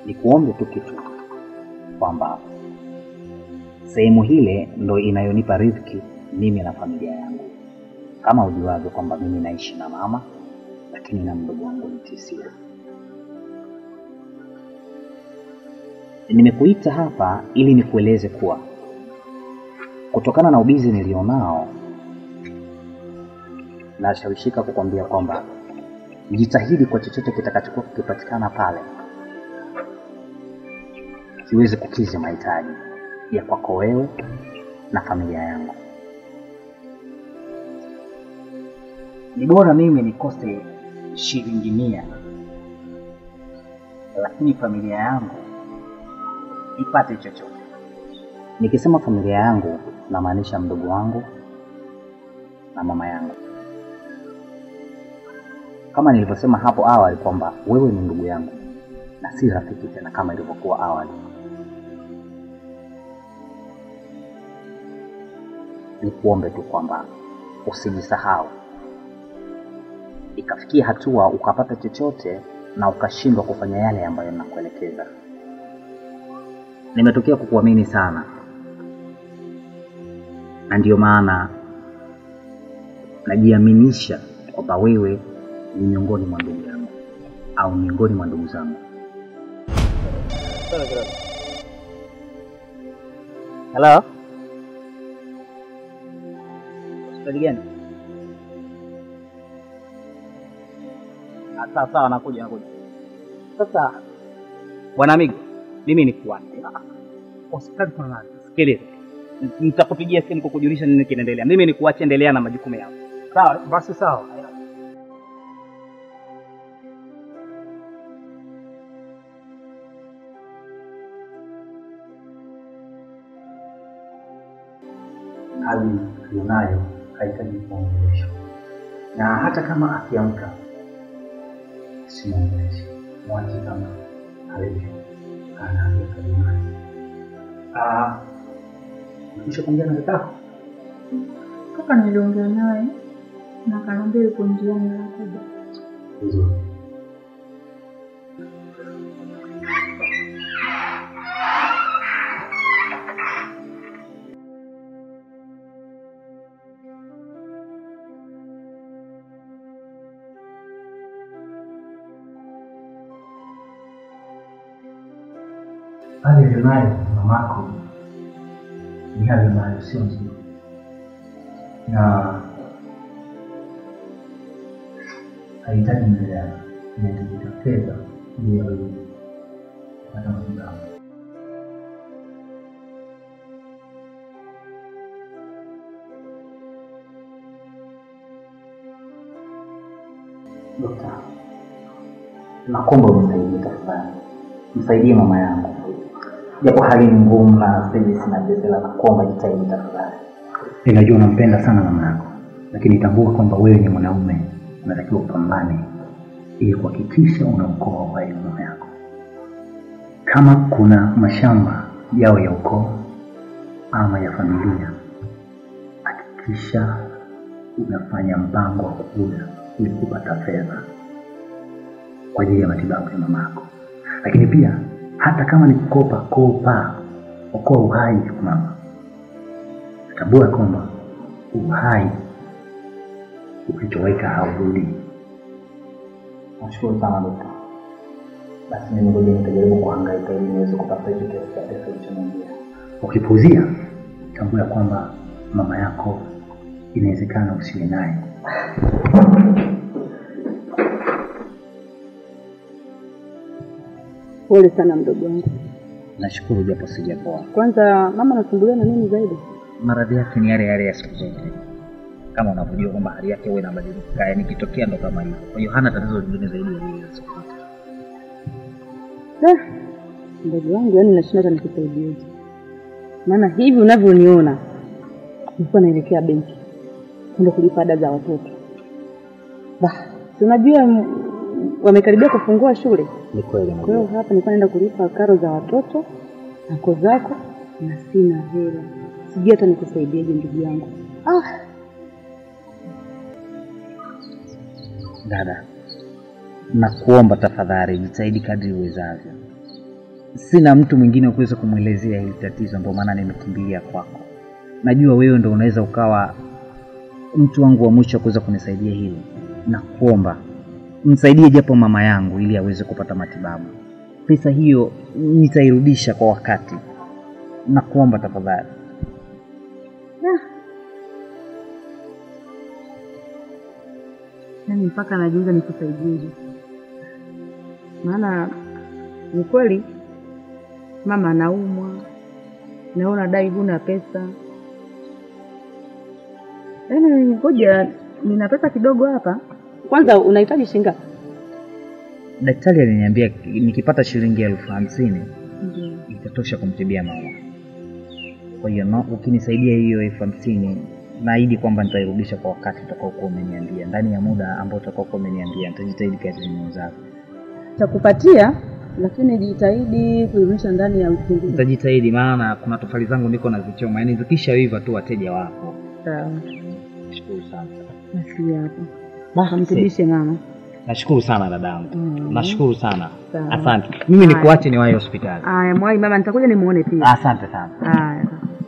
nikuombe tu kitu kwamba sehemu hile ndo inayonipa riziki mimi na familia yangu. Kama ujuavyo kwamba mimi naishi na mama, lakini na mdogo wangu Mtisia. Nimekuita hapa ili nikueleze kuwa kutokana na ubizi nilionao, nashawishika kukwambia kwamba jitahidi kwa chochote kitakachokuwa kikipatikana pale kiweze kukidhi mahitaji ya kwako wewe na familia yangu. Ni bora mimi nikose shilingi mia, lakini familia yangu ipate chochote. Nikisema familia yangu, namaanisha mdogo wangu na mama yangu. Kama nilivyosema hapo awali kwamba wewe ni ndugu yangu na si rafiki tena kama ilivyokuwa awali. Nikuombe tu kwamba usijisahau, ikafikia hatua ukapata chochote na ukashindwa kufanya yale ambayo nakuelekeza. Nimetokea kukuamini sana, na ndiyo maana najiaminisha kwamba wewe ni miongoni mwa ndugu yangu au miongoni mwa ndugu zangu. Hello? Hospitali gani? Ah, Sawa sawa, nakuja nakuja. Sasa bwana Migo, mimi ni kuache hospitali kuna nani? Sikiliza, nitakupigia simu kukujulisha nini kinaendelea. Mimi ni kuache, endelea na majukumu yako. Sawa, basi sawa. hali aliyonayo hahitaji kuongeleshwa, na hata kama akiamka simwongeleshe, mwache kama alivyo anaangaika duniani. Ah, kisha kuongea na kakako Kaka niliongea naye na akaniambia yuko njiani anakuja. vizuri. hali aliyonayo mamako ni hali ambayo sio nzuri, na hahitaji msaada, inahitajika fedha ili aweze kupata matibabu. Dokta, nakuomba unisaidie tafadhali, msaidie mama yangu, japo hali ni ngumu na sasa hivi sina pesa, la nakuomba jitahidi tafadhali. Ninajua unampenda sana mama yako, lakini tambua kwamba wewe ni mwanaume, unatakiwa upambane ili kuhakikisha unaokoa uhai wa mama yako. Kama kuna mashamba yao ya ukoo ama ya familia, hakikisha unafanya mpango wa kuuza ili kupata fedha kwa ajili ya matibabu ya mama yako. Lakini pia hata kama ni kukopa, kopa, okoa uhai wa mama. Tambua kwamba uhai ukitoweka haurudi. Nashukuru sana dokta. Basi mimi ngoja nitajaribu kuhangaika ili niweze kupata hicho kiasi cha pesa ulichoniambia. Ukipuuzia, tambua ya kwamba mama yako inawezekana usiwe naye. Pole sana mdogo wangu. Nashukuru japo sijapoa. Kwanza mama anasumbuliwa na nini zaidi? Maradhi yake ni yale yale ya siku zote, kama unavyojua kwamba hali yake huwa inabadilika, yani ikitokea ndo kama hivyo. Kwa hiyo hana tatizo lingine zaidi ya lile la siku zote. Eh, mdogo wangu, yani nashinda hata nikusaidieje, maana hivi unavyoniona nilikuwa naelekea benki kwenda kulipa ada za watoto. Bah, si unajua m- wamekaribia kufungua shule, Ni kweli kwa hiyo hapa nilikuwa naenda kulipa karo za watoto nako zako, na sina hela, sijui hata nikusaidieje ndugu yangu. Ah, Dada, nakuomba tafadhali, jitahidi kadri uwezavyo. sina mtu mwingine wa kuweza kumwelezea hili tatizo, ndio maana nimekimbilia kwako. Najua wewe ndo unaweza ukawa mtu wangu wa mwisho wa kuweza kunisaidia hili, na kuomba msaidie japo mama yangu ili aweze kupata matibabu. Pesa hiyo nitairudisha kwa wakati, na kuomba tafadhali. Yaani mpaka najiuliza nikusaidieje, maana ni kweli mama anaumwa, na wewe unadai huna pesa. Yaani ngoja, nina pesa kidogo hapa. Kwanza unahitaji shilingi ngapi? Daktari aliniambia nikipata shilingi elfu hamsini Ndio. itatosha kumtibia mama. Kwa hiyo no, ukinisaidia hiyo elfu hamsini naahidi kwamba nitairudisha kwa wakati utakaokuwa umeniambia, ndani ya muda ambao utakaokuwa umeniambia. Nitajitahidi kadri niwezavyo. Takupatia, lakini jitahidi kuirudisha ndani ya wiki mbili. Nitajitahidi, maana kuna tofali zangu niko nazichoma, yaani zikishaiva tu wateja wapo. Sawa. Nashukuru sana. Basi hapo. Kamtibishe mama. Nashukuru sana dadangu, Mm. nashukuru sana, Sawa. asante. Mimi Haya. nikuache niwahi hospitali. Aya, mwai mama, nitakuja nimuone pia. Asante sana. Haya.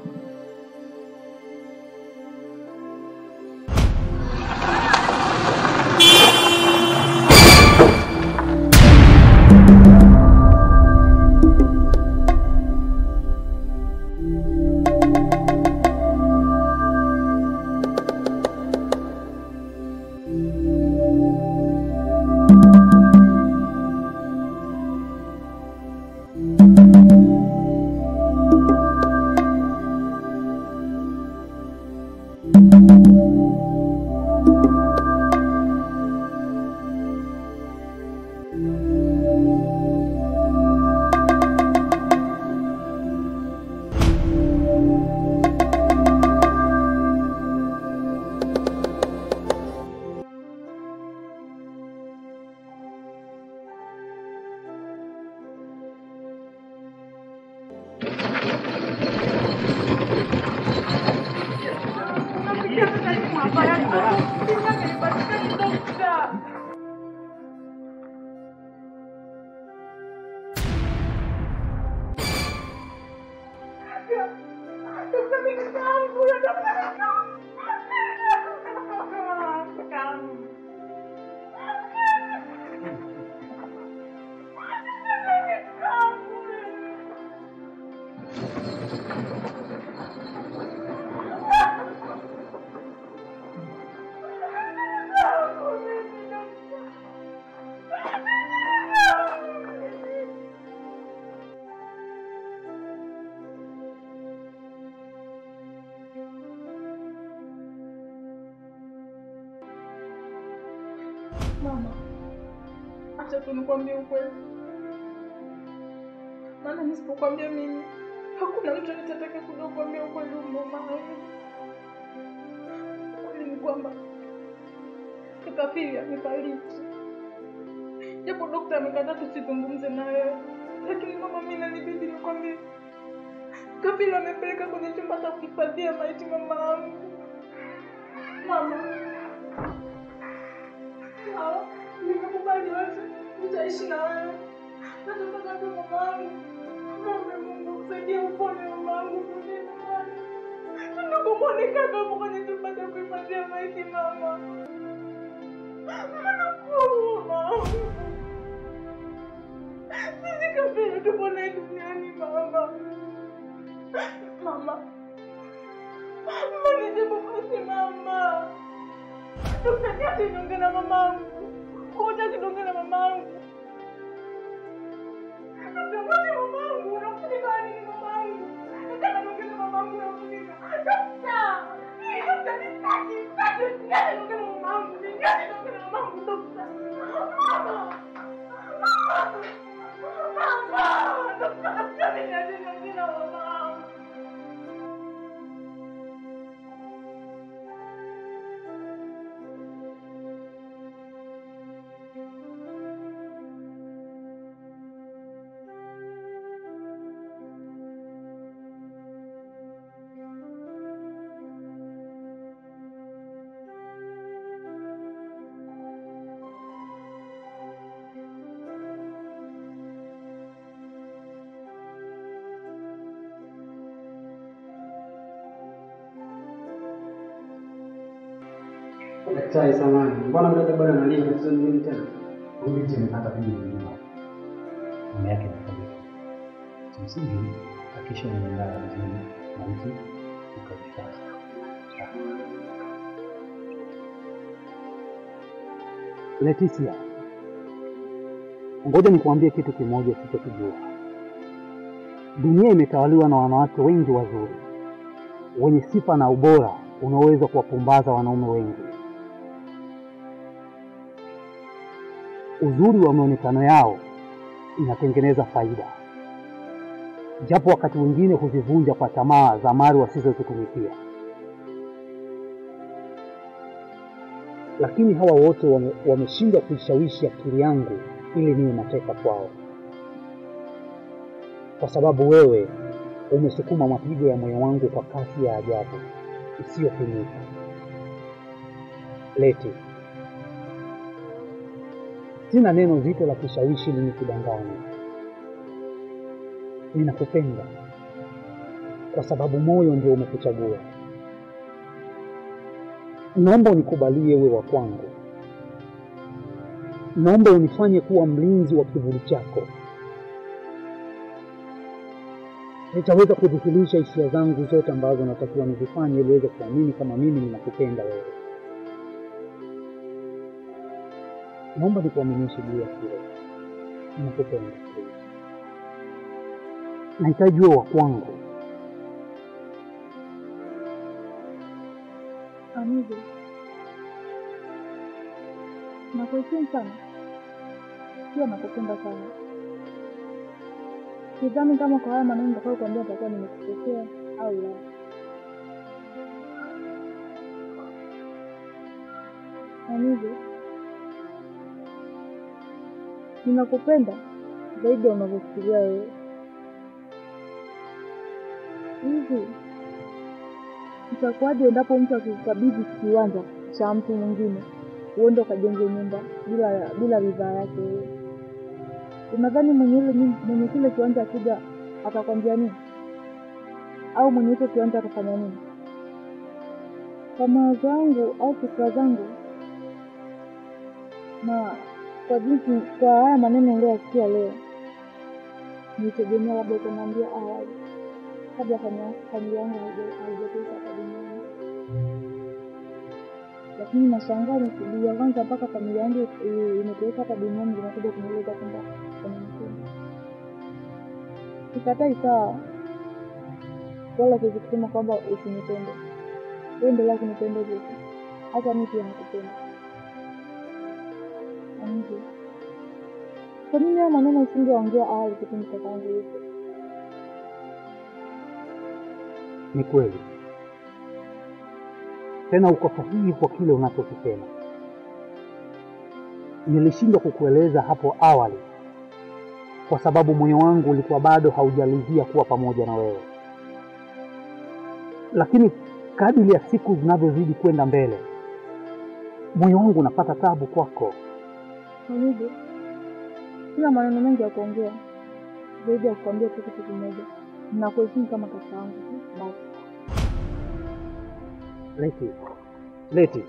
Mama, acha tu nikwambie ukweli, maana nisipokwambia mimi hakuna mtu nitataka kuja kukwambia ukweli huu mama. Ukweli ni kwamba kaka pili amefariki, japo dokta amekataa tusizungumze naye, lakini mama, mimi nanibidi nikwambie, kaka pili amepeleka kwenye chumba cha kuhifadhia maiti mama yangu. Mama, sawa, nimekubali yote, nitaishi na wewe. Nataka tu mamangu, muombe Mungu kusaidia upone mamangu, rudi nyumbani. Tunakumwone kaka hapo kwenye chumba cha kuhifadhia maiti mama. Nakuomba. Sisi kabila tupo naye duniani mama. Mama. Mama nijibu basi mama. Dokta ati niongee na mamangu. Kuja kidonge na mamangu. Natamani mamangu, nakutika nini mamangu? Nataka niongee na mamangu nakutika. Dokta! Ni dokta nitaki, nitaki, nitaki niongee na mamangu. Nitaki niongee na mamangu dokta. Mama! Mama! Mama! Dokta, dokta nitaki niongee na mamangu. Daktari samani, mbona mdada bwana analia tatizo ni nini tena? Huyu binti amepata pigo la nyuma. Mama yake amefariki. Kimsingi hakisha unaendana vizuri na mtu ukajifanya. Leticia, ngoja nikuambie kitu kimoja usichokijua. Dunia imetawaliwa na wanawake wengi wazuri wenye sifa na ubora unaoweza kuwapumbaza wanaume wengi. Uzuri wa maonekano yao inatengeneza faida, japo wakati mwingine huzivunja kwa tamaa za mali wasizozitumikia. Lakini hawa wote wame- wameshindwa kuishawishi akili yangu ili niwe mateka kwao, kwa sababu wewe umesukuma mapigo ya moyo wangu kwa kasi ya ajabu isiyopimika. Leti, sina neno zito la kushawishi ili nikudanganye. Ninakupenda kwa sababu moyo ndio umekuchagua. Naomba unikubalie uwe wa kwangu. Naomba unifanye kuwa mlinzi wa kivuli chako. Nitaweza kudhihirisha hisia zangu zote ambazo natakiwa nizifanye ili uweze kuamini kama mimi ninakupenda wewe. Naomba nikuaminishe juu ya hilo. Ninakupenda. Nahitaji uwe wa kwangu. Amigo, nakuheshimu sana, pia nakupenda sana. Sidhani kama kwa haya maneno nitakayo kuambia nitakuwa nimekukosea au la. Amigo, ninakupenda zaidi ya unavyofikiria wewe. Hivi itakuwaje endapo mtu akikabidhi kiwanja cha mtu mwingine uende ukajenge nyumba bila bila ridhaa yake wewe? Unadhani mwenye ile nyum- mwenye kile kiwanja akija atakwambia nini? Au mwenye hicho kiwanja atafanya nini? Kwa mawazo yangu au fikra zangu na kwa jinsi kwa haya maneno niliyoyasikia leo, nilitegemea labda utaniambia awali kabla fami- familia yangu haija- haijatoka hapa duniani, lakini nashangaa nikuja kwanza mpaka familia yangu i- imetoweka hapa duniani zinakuja kunieleza kwamba unanipenda. Sikatai sawa, wala siwezi kusema kwamba usinipende, wewe endelea kunipenda hivyo tu, hata mimi pia nakupenda. Amigo, kwa nini haya maneno usingeongea awali kipindi kakaangu yupo? Ni kweli, tena uko sahihi kwa kile unachokisema. Nilishindwa kukueleza hapo awali kwa sababu moyo wangu ulikuwa bado haujalizia kuwa pamoja na wewe, lakini kadiri ya siku zinavyozidi kwenda mbele, moyo wangu unapata tabu kwako. Amigo, sina maneno mengi ya kuongea zaidi ya kukwambia tu kitu kimoja, nakuheshimu kama kaka yangu tu basi. Leti, Leti,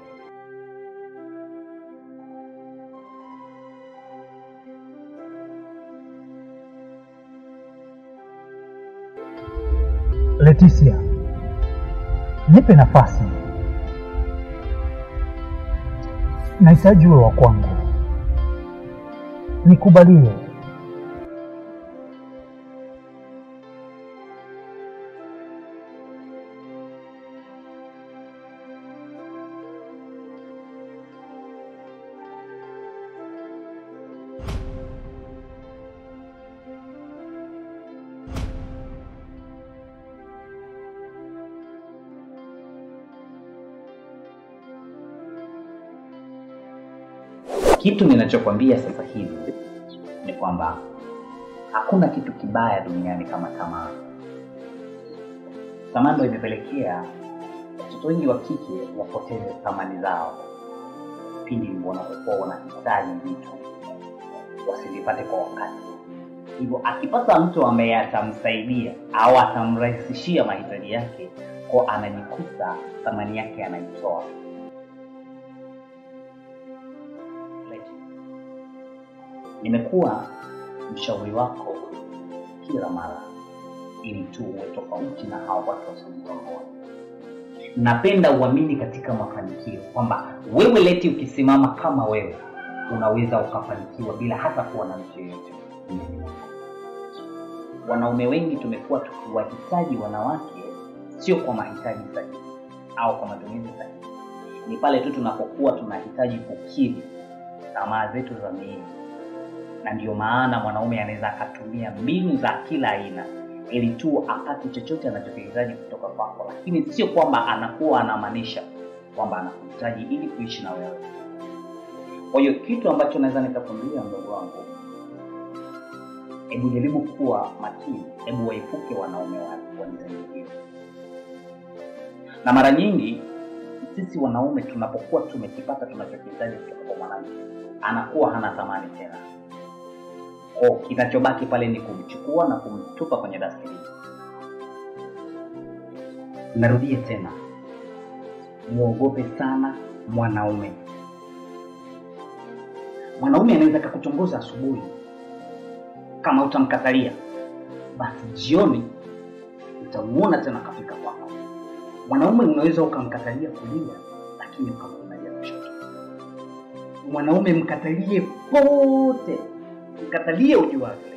Leticia, nipe nafasi, nahitaji uwe wa kwangu, nikubalie. Kitu ninachokwambia sasa hivi ni kwamba hakuna kitu kibaya duniani kama tamaa. Tamaa ndio imepelekea watoto wengi wa kike wapoteze thamani zao pindi wanapokuwa wanahitaji vitu wasivipate kwa wakati. Hivyo akipata mtu ambaye atamsaidia au atamrahisishia mahitaji yake, kwa anajikuta thamani yake anaitoa. Nimekuwa mshauri wako kila mara ili tu uwe tofauti na hao watu wasiokuwa Napenda uamini katika mafanikio kwamba wewe Leti, ukisimama kama wewe unaweza ukafanikiwa bila hata kuwa na mtu yeyote. Wanaume wengi tumekuwa tukiwahitaji wanawake sio kwa mahitaji sahihi au kwa matumizi sahihi, ni pale tu tunapokuwa tunahitaji kukidhi tamaa zetu za miili, na ndio maana mwanaume anaweza akatumia mbinu za kila aina ili tu apate chochote anachokihitaji kutoka kwako, lakini sio kwamba anakuwa anamaanisha kwamba anakuhitaji ili kuishi na wewe. Kwa hiyo kitu ambacho naweza nikakwambia mdogo wangu, hebu jaribu kuwa makini, hebu waepuke wanaume wa wa design hiyo. Na mara nyingi sisi wanaume tunapokua tumekipata tunachokihitaji kutoka kwa mwanamke, anakuwa hana thamani tena. Kwa kinachobaki pale ni kumchukua na kumtupa kwenye dustbin. Narudie tena, muogope sana mwanaume. Mwanaume anaweza akakutongoza asubuhi, kama utamkatalia, basi jioni utamuona tena kafika kwako. Mwanaume unaweza ukamkatalia kulia, lakini ukamkatalia kushoto. Mwanaume mkatalie pote, mkatalie uji wake.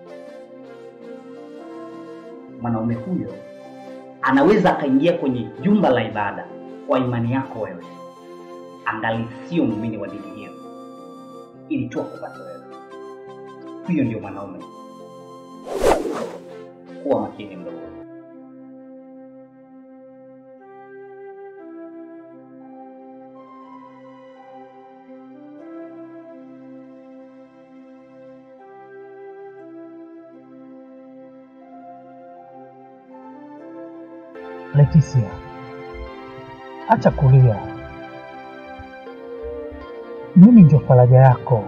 Mwanaume huyo anaweza akaingia kwenye jumba la ibada kwa imani yako wewe, angali sio muumini wa dini hiyo, ili tu akupate wewe. Huyo ndio mwanaume. Kuwa makini mdogo. Leticia, acha kulia. Mimi ndio faraja yako,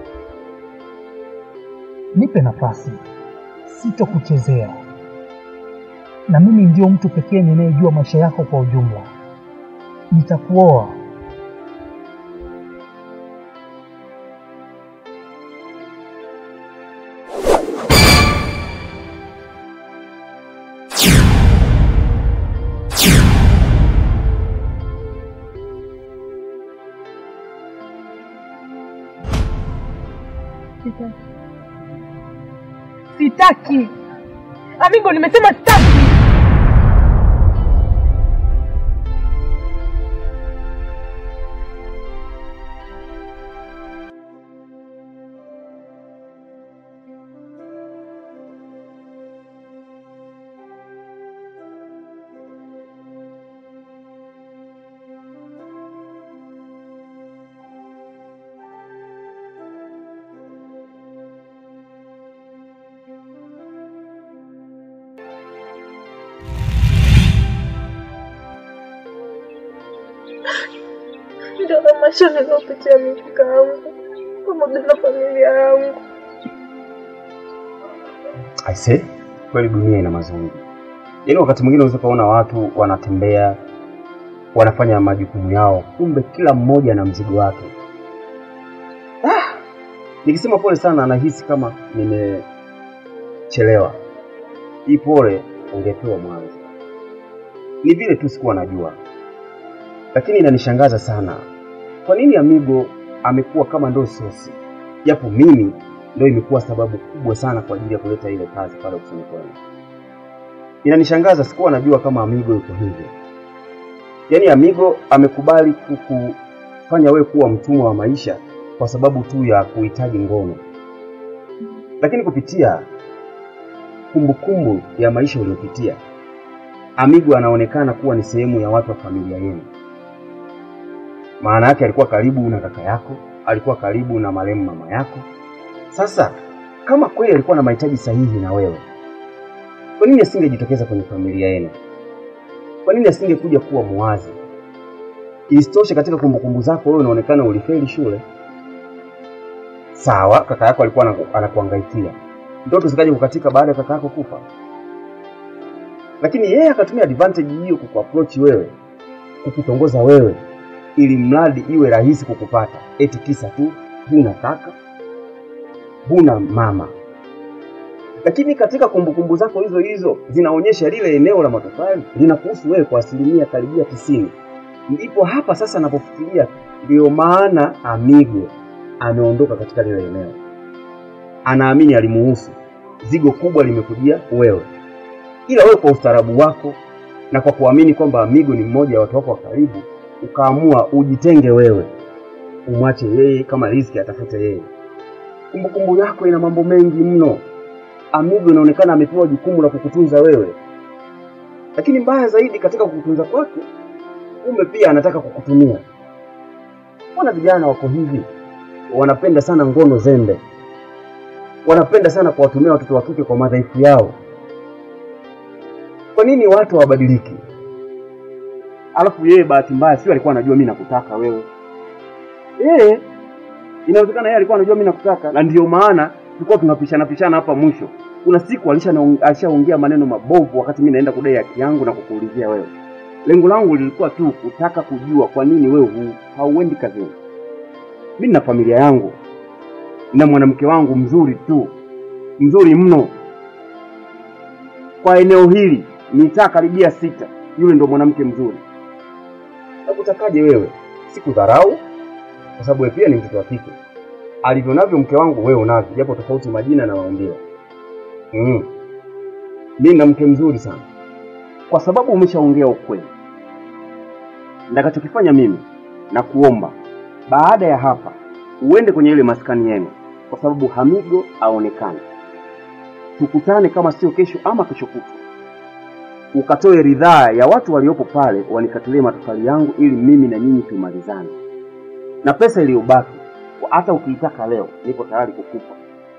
nipe nafasi, sitokuchezea. Na mimi ndio mtu pekee ninayejua maisha yako kwa ujumla. Nitakuoa. Sitaki. Sitaki. Amigo, nimesema sitaki. Ndio na maisha niliyopitia mimi kaka yangu pamoja na familia yangu. Aise, kweli dunia ina mazuri. Yaani wakati mwingine unaweza kuona watu wanatembea wanafanya majukumu yao, kumbe kila mmoja na mzigo wake. Ah, nikisema pole sana, nahisi kama nimechelewa. Hii pole ungepewa mwanzo. Ni vile tu sikuwa najua, lakini inanishangaza sana, kwa nini Amigo amekuwa kama ndo sosi, japo mimi ndo imekuwa sababu kubwa sana kwa ajili ya kuleta ile kazi pale ofisini kwenu. Inanishangaza, sikuwa najua kama Amigo yuko hivyo. Yaani Amigo amekubali kukufanya wewe kuwa mtumwa wa maisha kwa sababu tu ya kuhitaji ngono, lakini kupitia kumbukumbu ya maisha uliyopitia, Amigo anaonekana kuwa ni sehemu ya watu wa familia yenu. Maana yake alikuwa karibu na kaka yako, alikuwa karibu na marehemu mama yako. Sasa kama kweli alikuwa na mahitaji sahihi na wewe, kwa nini asingejitokeza kwenye familia yenu? Kwa nini asingekuja kuwa muwazi? Isitoshe, katika kumbukumbu zako wewe unaonekana ulifeli shule. Sawa, kaka yako alikuwa anaku- anakuhangaikia, ndoto zikaja kukatika baada ya kaka yako kufa, lakini yeye akatumia advantage hiyo kukuapproach wewe, kukutongoza wewe, ili mradi iwe rahisi kukupata, eti kisa tu huna kaka, huna mama, lakini katika kumbukumbu zako hizo hizo zinaonyesha lile eneo la matofali linakuhusu wewe kwa asilimia karibia tisini. Ndipo hapa sasa napofikiria, ndio maana Amigo ameondoka katika lile eneo, anaamini alimuhusu, zigo kubwa limekujia wewe, ila wewe kwa ustaarabu wako na kwa kuamini kwamba Amigo ni mmoja wa watu wako wa karibu, ukaamua ujitenge wewe, umwache yeye, kama riziki atafute yeye. Kumbukumbu yako ina mambo mengi mno. Amigo inaonekana amepewa jukumu la kukutunza wewe, lakini mbaya zaidi katika kukutunza kwake, kumbe pia anataka kukutumia. Mbona vijana wako hivi? Wanapenda sana ngono zembe, wanapenda sana kuwatumia watoto wa kike kwa madhaifu yao. Kwa nini watu hawabadiliki? Alafu yeye bahati mbaya sio alikuwa anajua mimi nakutaka wewe. Eh, inawezekana yeye alikuwa anajua mimi nakutaka na ndio maana tulikuwa tunapishana pishana hapa mwisho. Kuna siku alisha alishaongea maneno mabovu wakati mimi naenda kudai haki yangu na kukuulizia wewe. Lengo langu lilikuwa tu kutaka kujua kwa nini wewe hu, hauendi kazini. Mimi na familia yangu na mwanamke wangu mzuri tu, mzuri mno kwa eneo hili, mitaa karibia sita, yule ndo mwanamke mzuri. Nakutakaje wewe? Sikudharau kwa sababu wewe pia ni mtoto wa kike. Alivyo navyo mke wangu wewe unavyo, japo tofauti majina na maumbile. Mm. Mimi na mke mzuri sana, kwa sababu umeshaongea ukweli. Nitakachokifanya mimi na kuomba baada ya hapa uende kwenye ile maskani yenu, kwa sababu Hamigo aonekane. Tukutane kama sio kesho ama kesho kutwa, ukatoe ridhaa ya watu waliopo pale wanikatilie matofali yangu, ili mimi na nyinyi tumalizane, na pesa iliyobaki hata ukiitaka leo nipo tayari kukupa.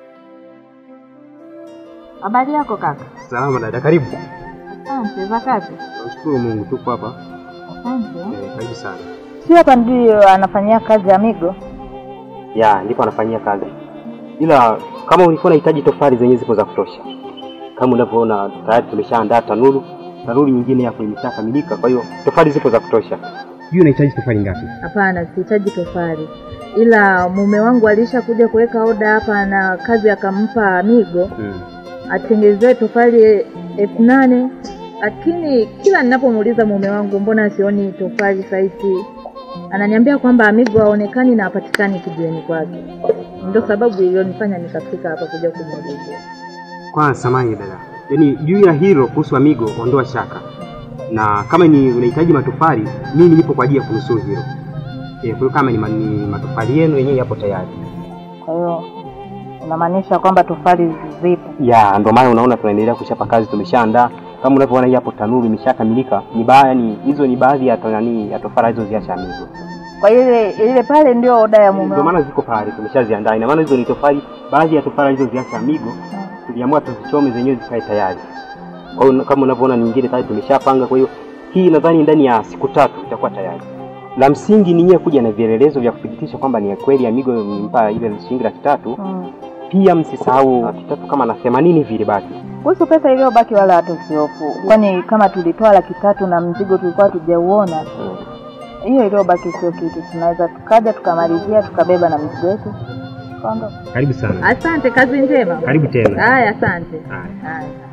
Habari yako kaka? Salama dada, karibu. Asante za kazi. Namshukuru Mungu, tupo hapa. Asante. Eh, Karibu sana. Si hapa ndio anafanyia kazi Amigo? Ya, ndipo anafanyia kazi, ila kama ulikuwa unahitaji tofali zenyewe zipo za kutosha. Kama unavyoona tayari tumeshaandaa tanuru, tanuru nyingine hapo imeshakamilika, kwa hiyo tofali zipo za kutosha. Sijui unahitaji tofali ngapi? Hapana, sihitaji tofali, ila mume wangu alisha kuja kuweka oda hapa na kazi akampa Amigo Mm. atengezee tofali elfu nane lakini kila ninapomuuliza mume wangu mbona sioni tofali saiti, ananiambia kwamba Amigo haonekani na hapatikani kijiweni kwake. Ndio sababu iliyonifanya nikafika hapa kuja kumuulizia. Kwanza samani dada, yaani juu ya hilo kuhusu Amigo ondoa shaka, na kama ni unahitaji matofali, mimi nipo kwa ajili ya kunusuru hilo. Eh, kwa hiyo kama ni, ma- ni matofali yenu yenyewe yapo tayari. Kwa hiyo unamaanisha kwamba tofali zipo? Ya, ndio maana unaona tunaendelea kuchapa kazi, tumeshaandaa kama unavyoona hii hapo tanuru imeshakamilika. Ni ba yani hizo ni baadhi ya to- nani ya tofali hizo ziacha Amigo. Kwa hiyo ile ile pale ndio oda ya mume Ndio wangu. maana ziko pale tumeshaziandaa. Ina maana hizo ni tofali, baadhi ya tofali hizo ziacha Amigo, tuliamua tuzichome zenyewe zikae tayari. Kwa hiyo kama unavyoona nyingine tayari tumeshapanga, kwa hiyo hii nadhani ndani ya siku tatu itakuwa tayari. La msingi ni nyewe kuja na vielelezo vya kuthibitisha kwamba ni ya kweli Amigo nimpa ile shilingi laki tatu. Mm. Pia msisahau laki tatu kama na themanini vile baki. Kuhusu pesa iliyobaki wala hata usihofu, kwani kama tulitoa laki tatu na mzigo tulikuwa tujauona, hiyo iliyobaki sio kitu. Tunaweza tukaja tukamalizia tukabeba na mzigo wetu tukaondoka. Karibu sana. Asante, kazi njema. Karibu tena. Haya, asante. Haya. Haya.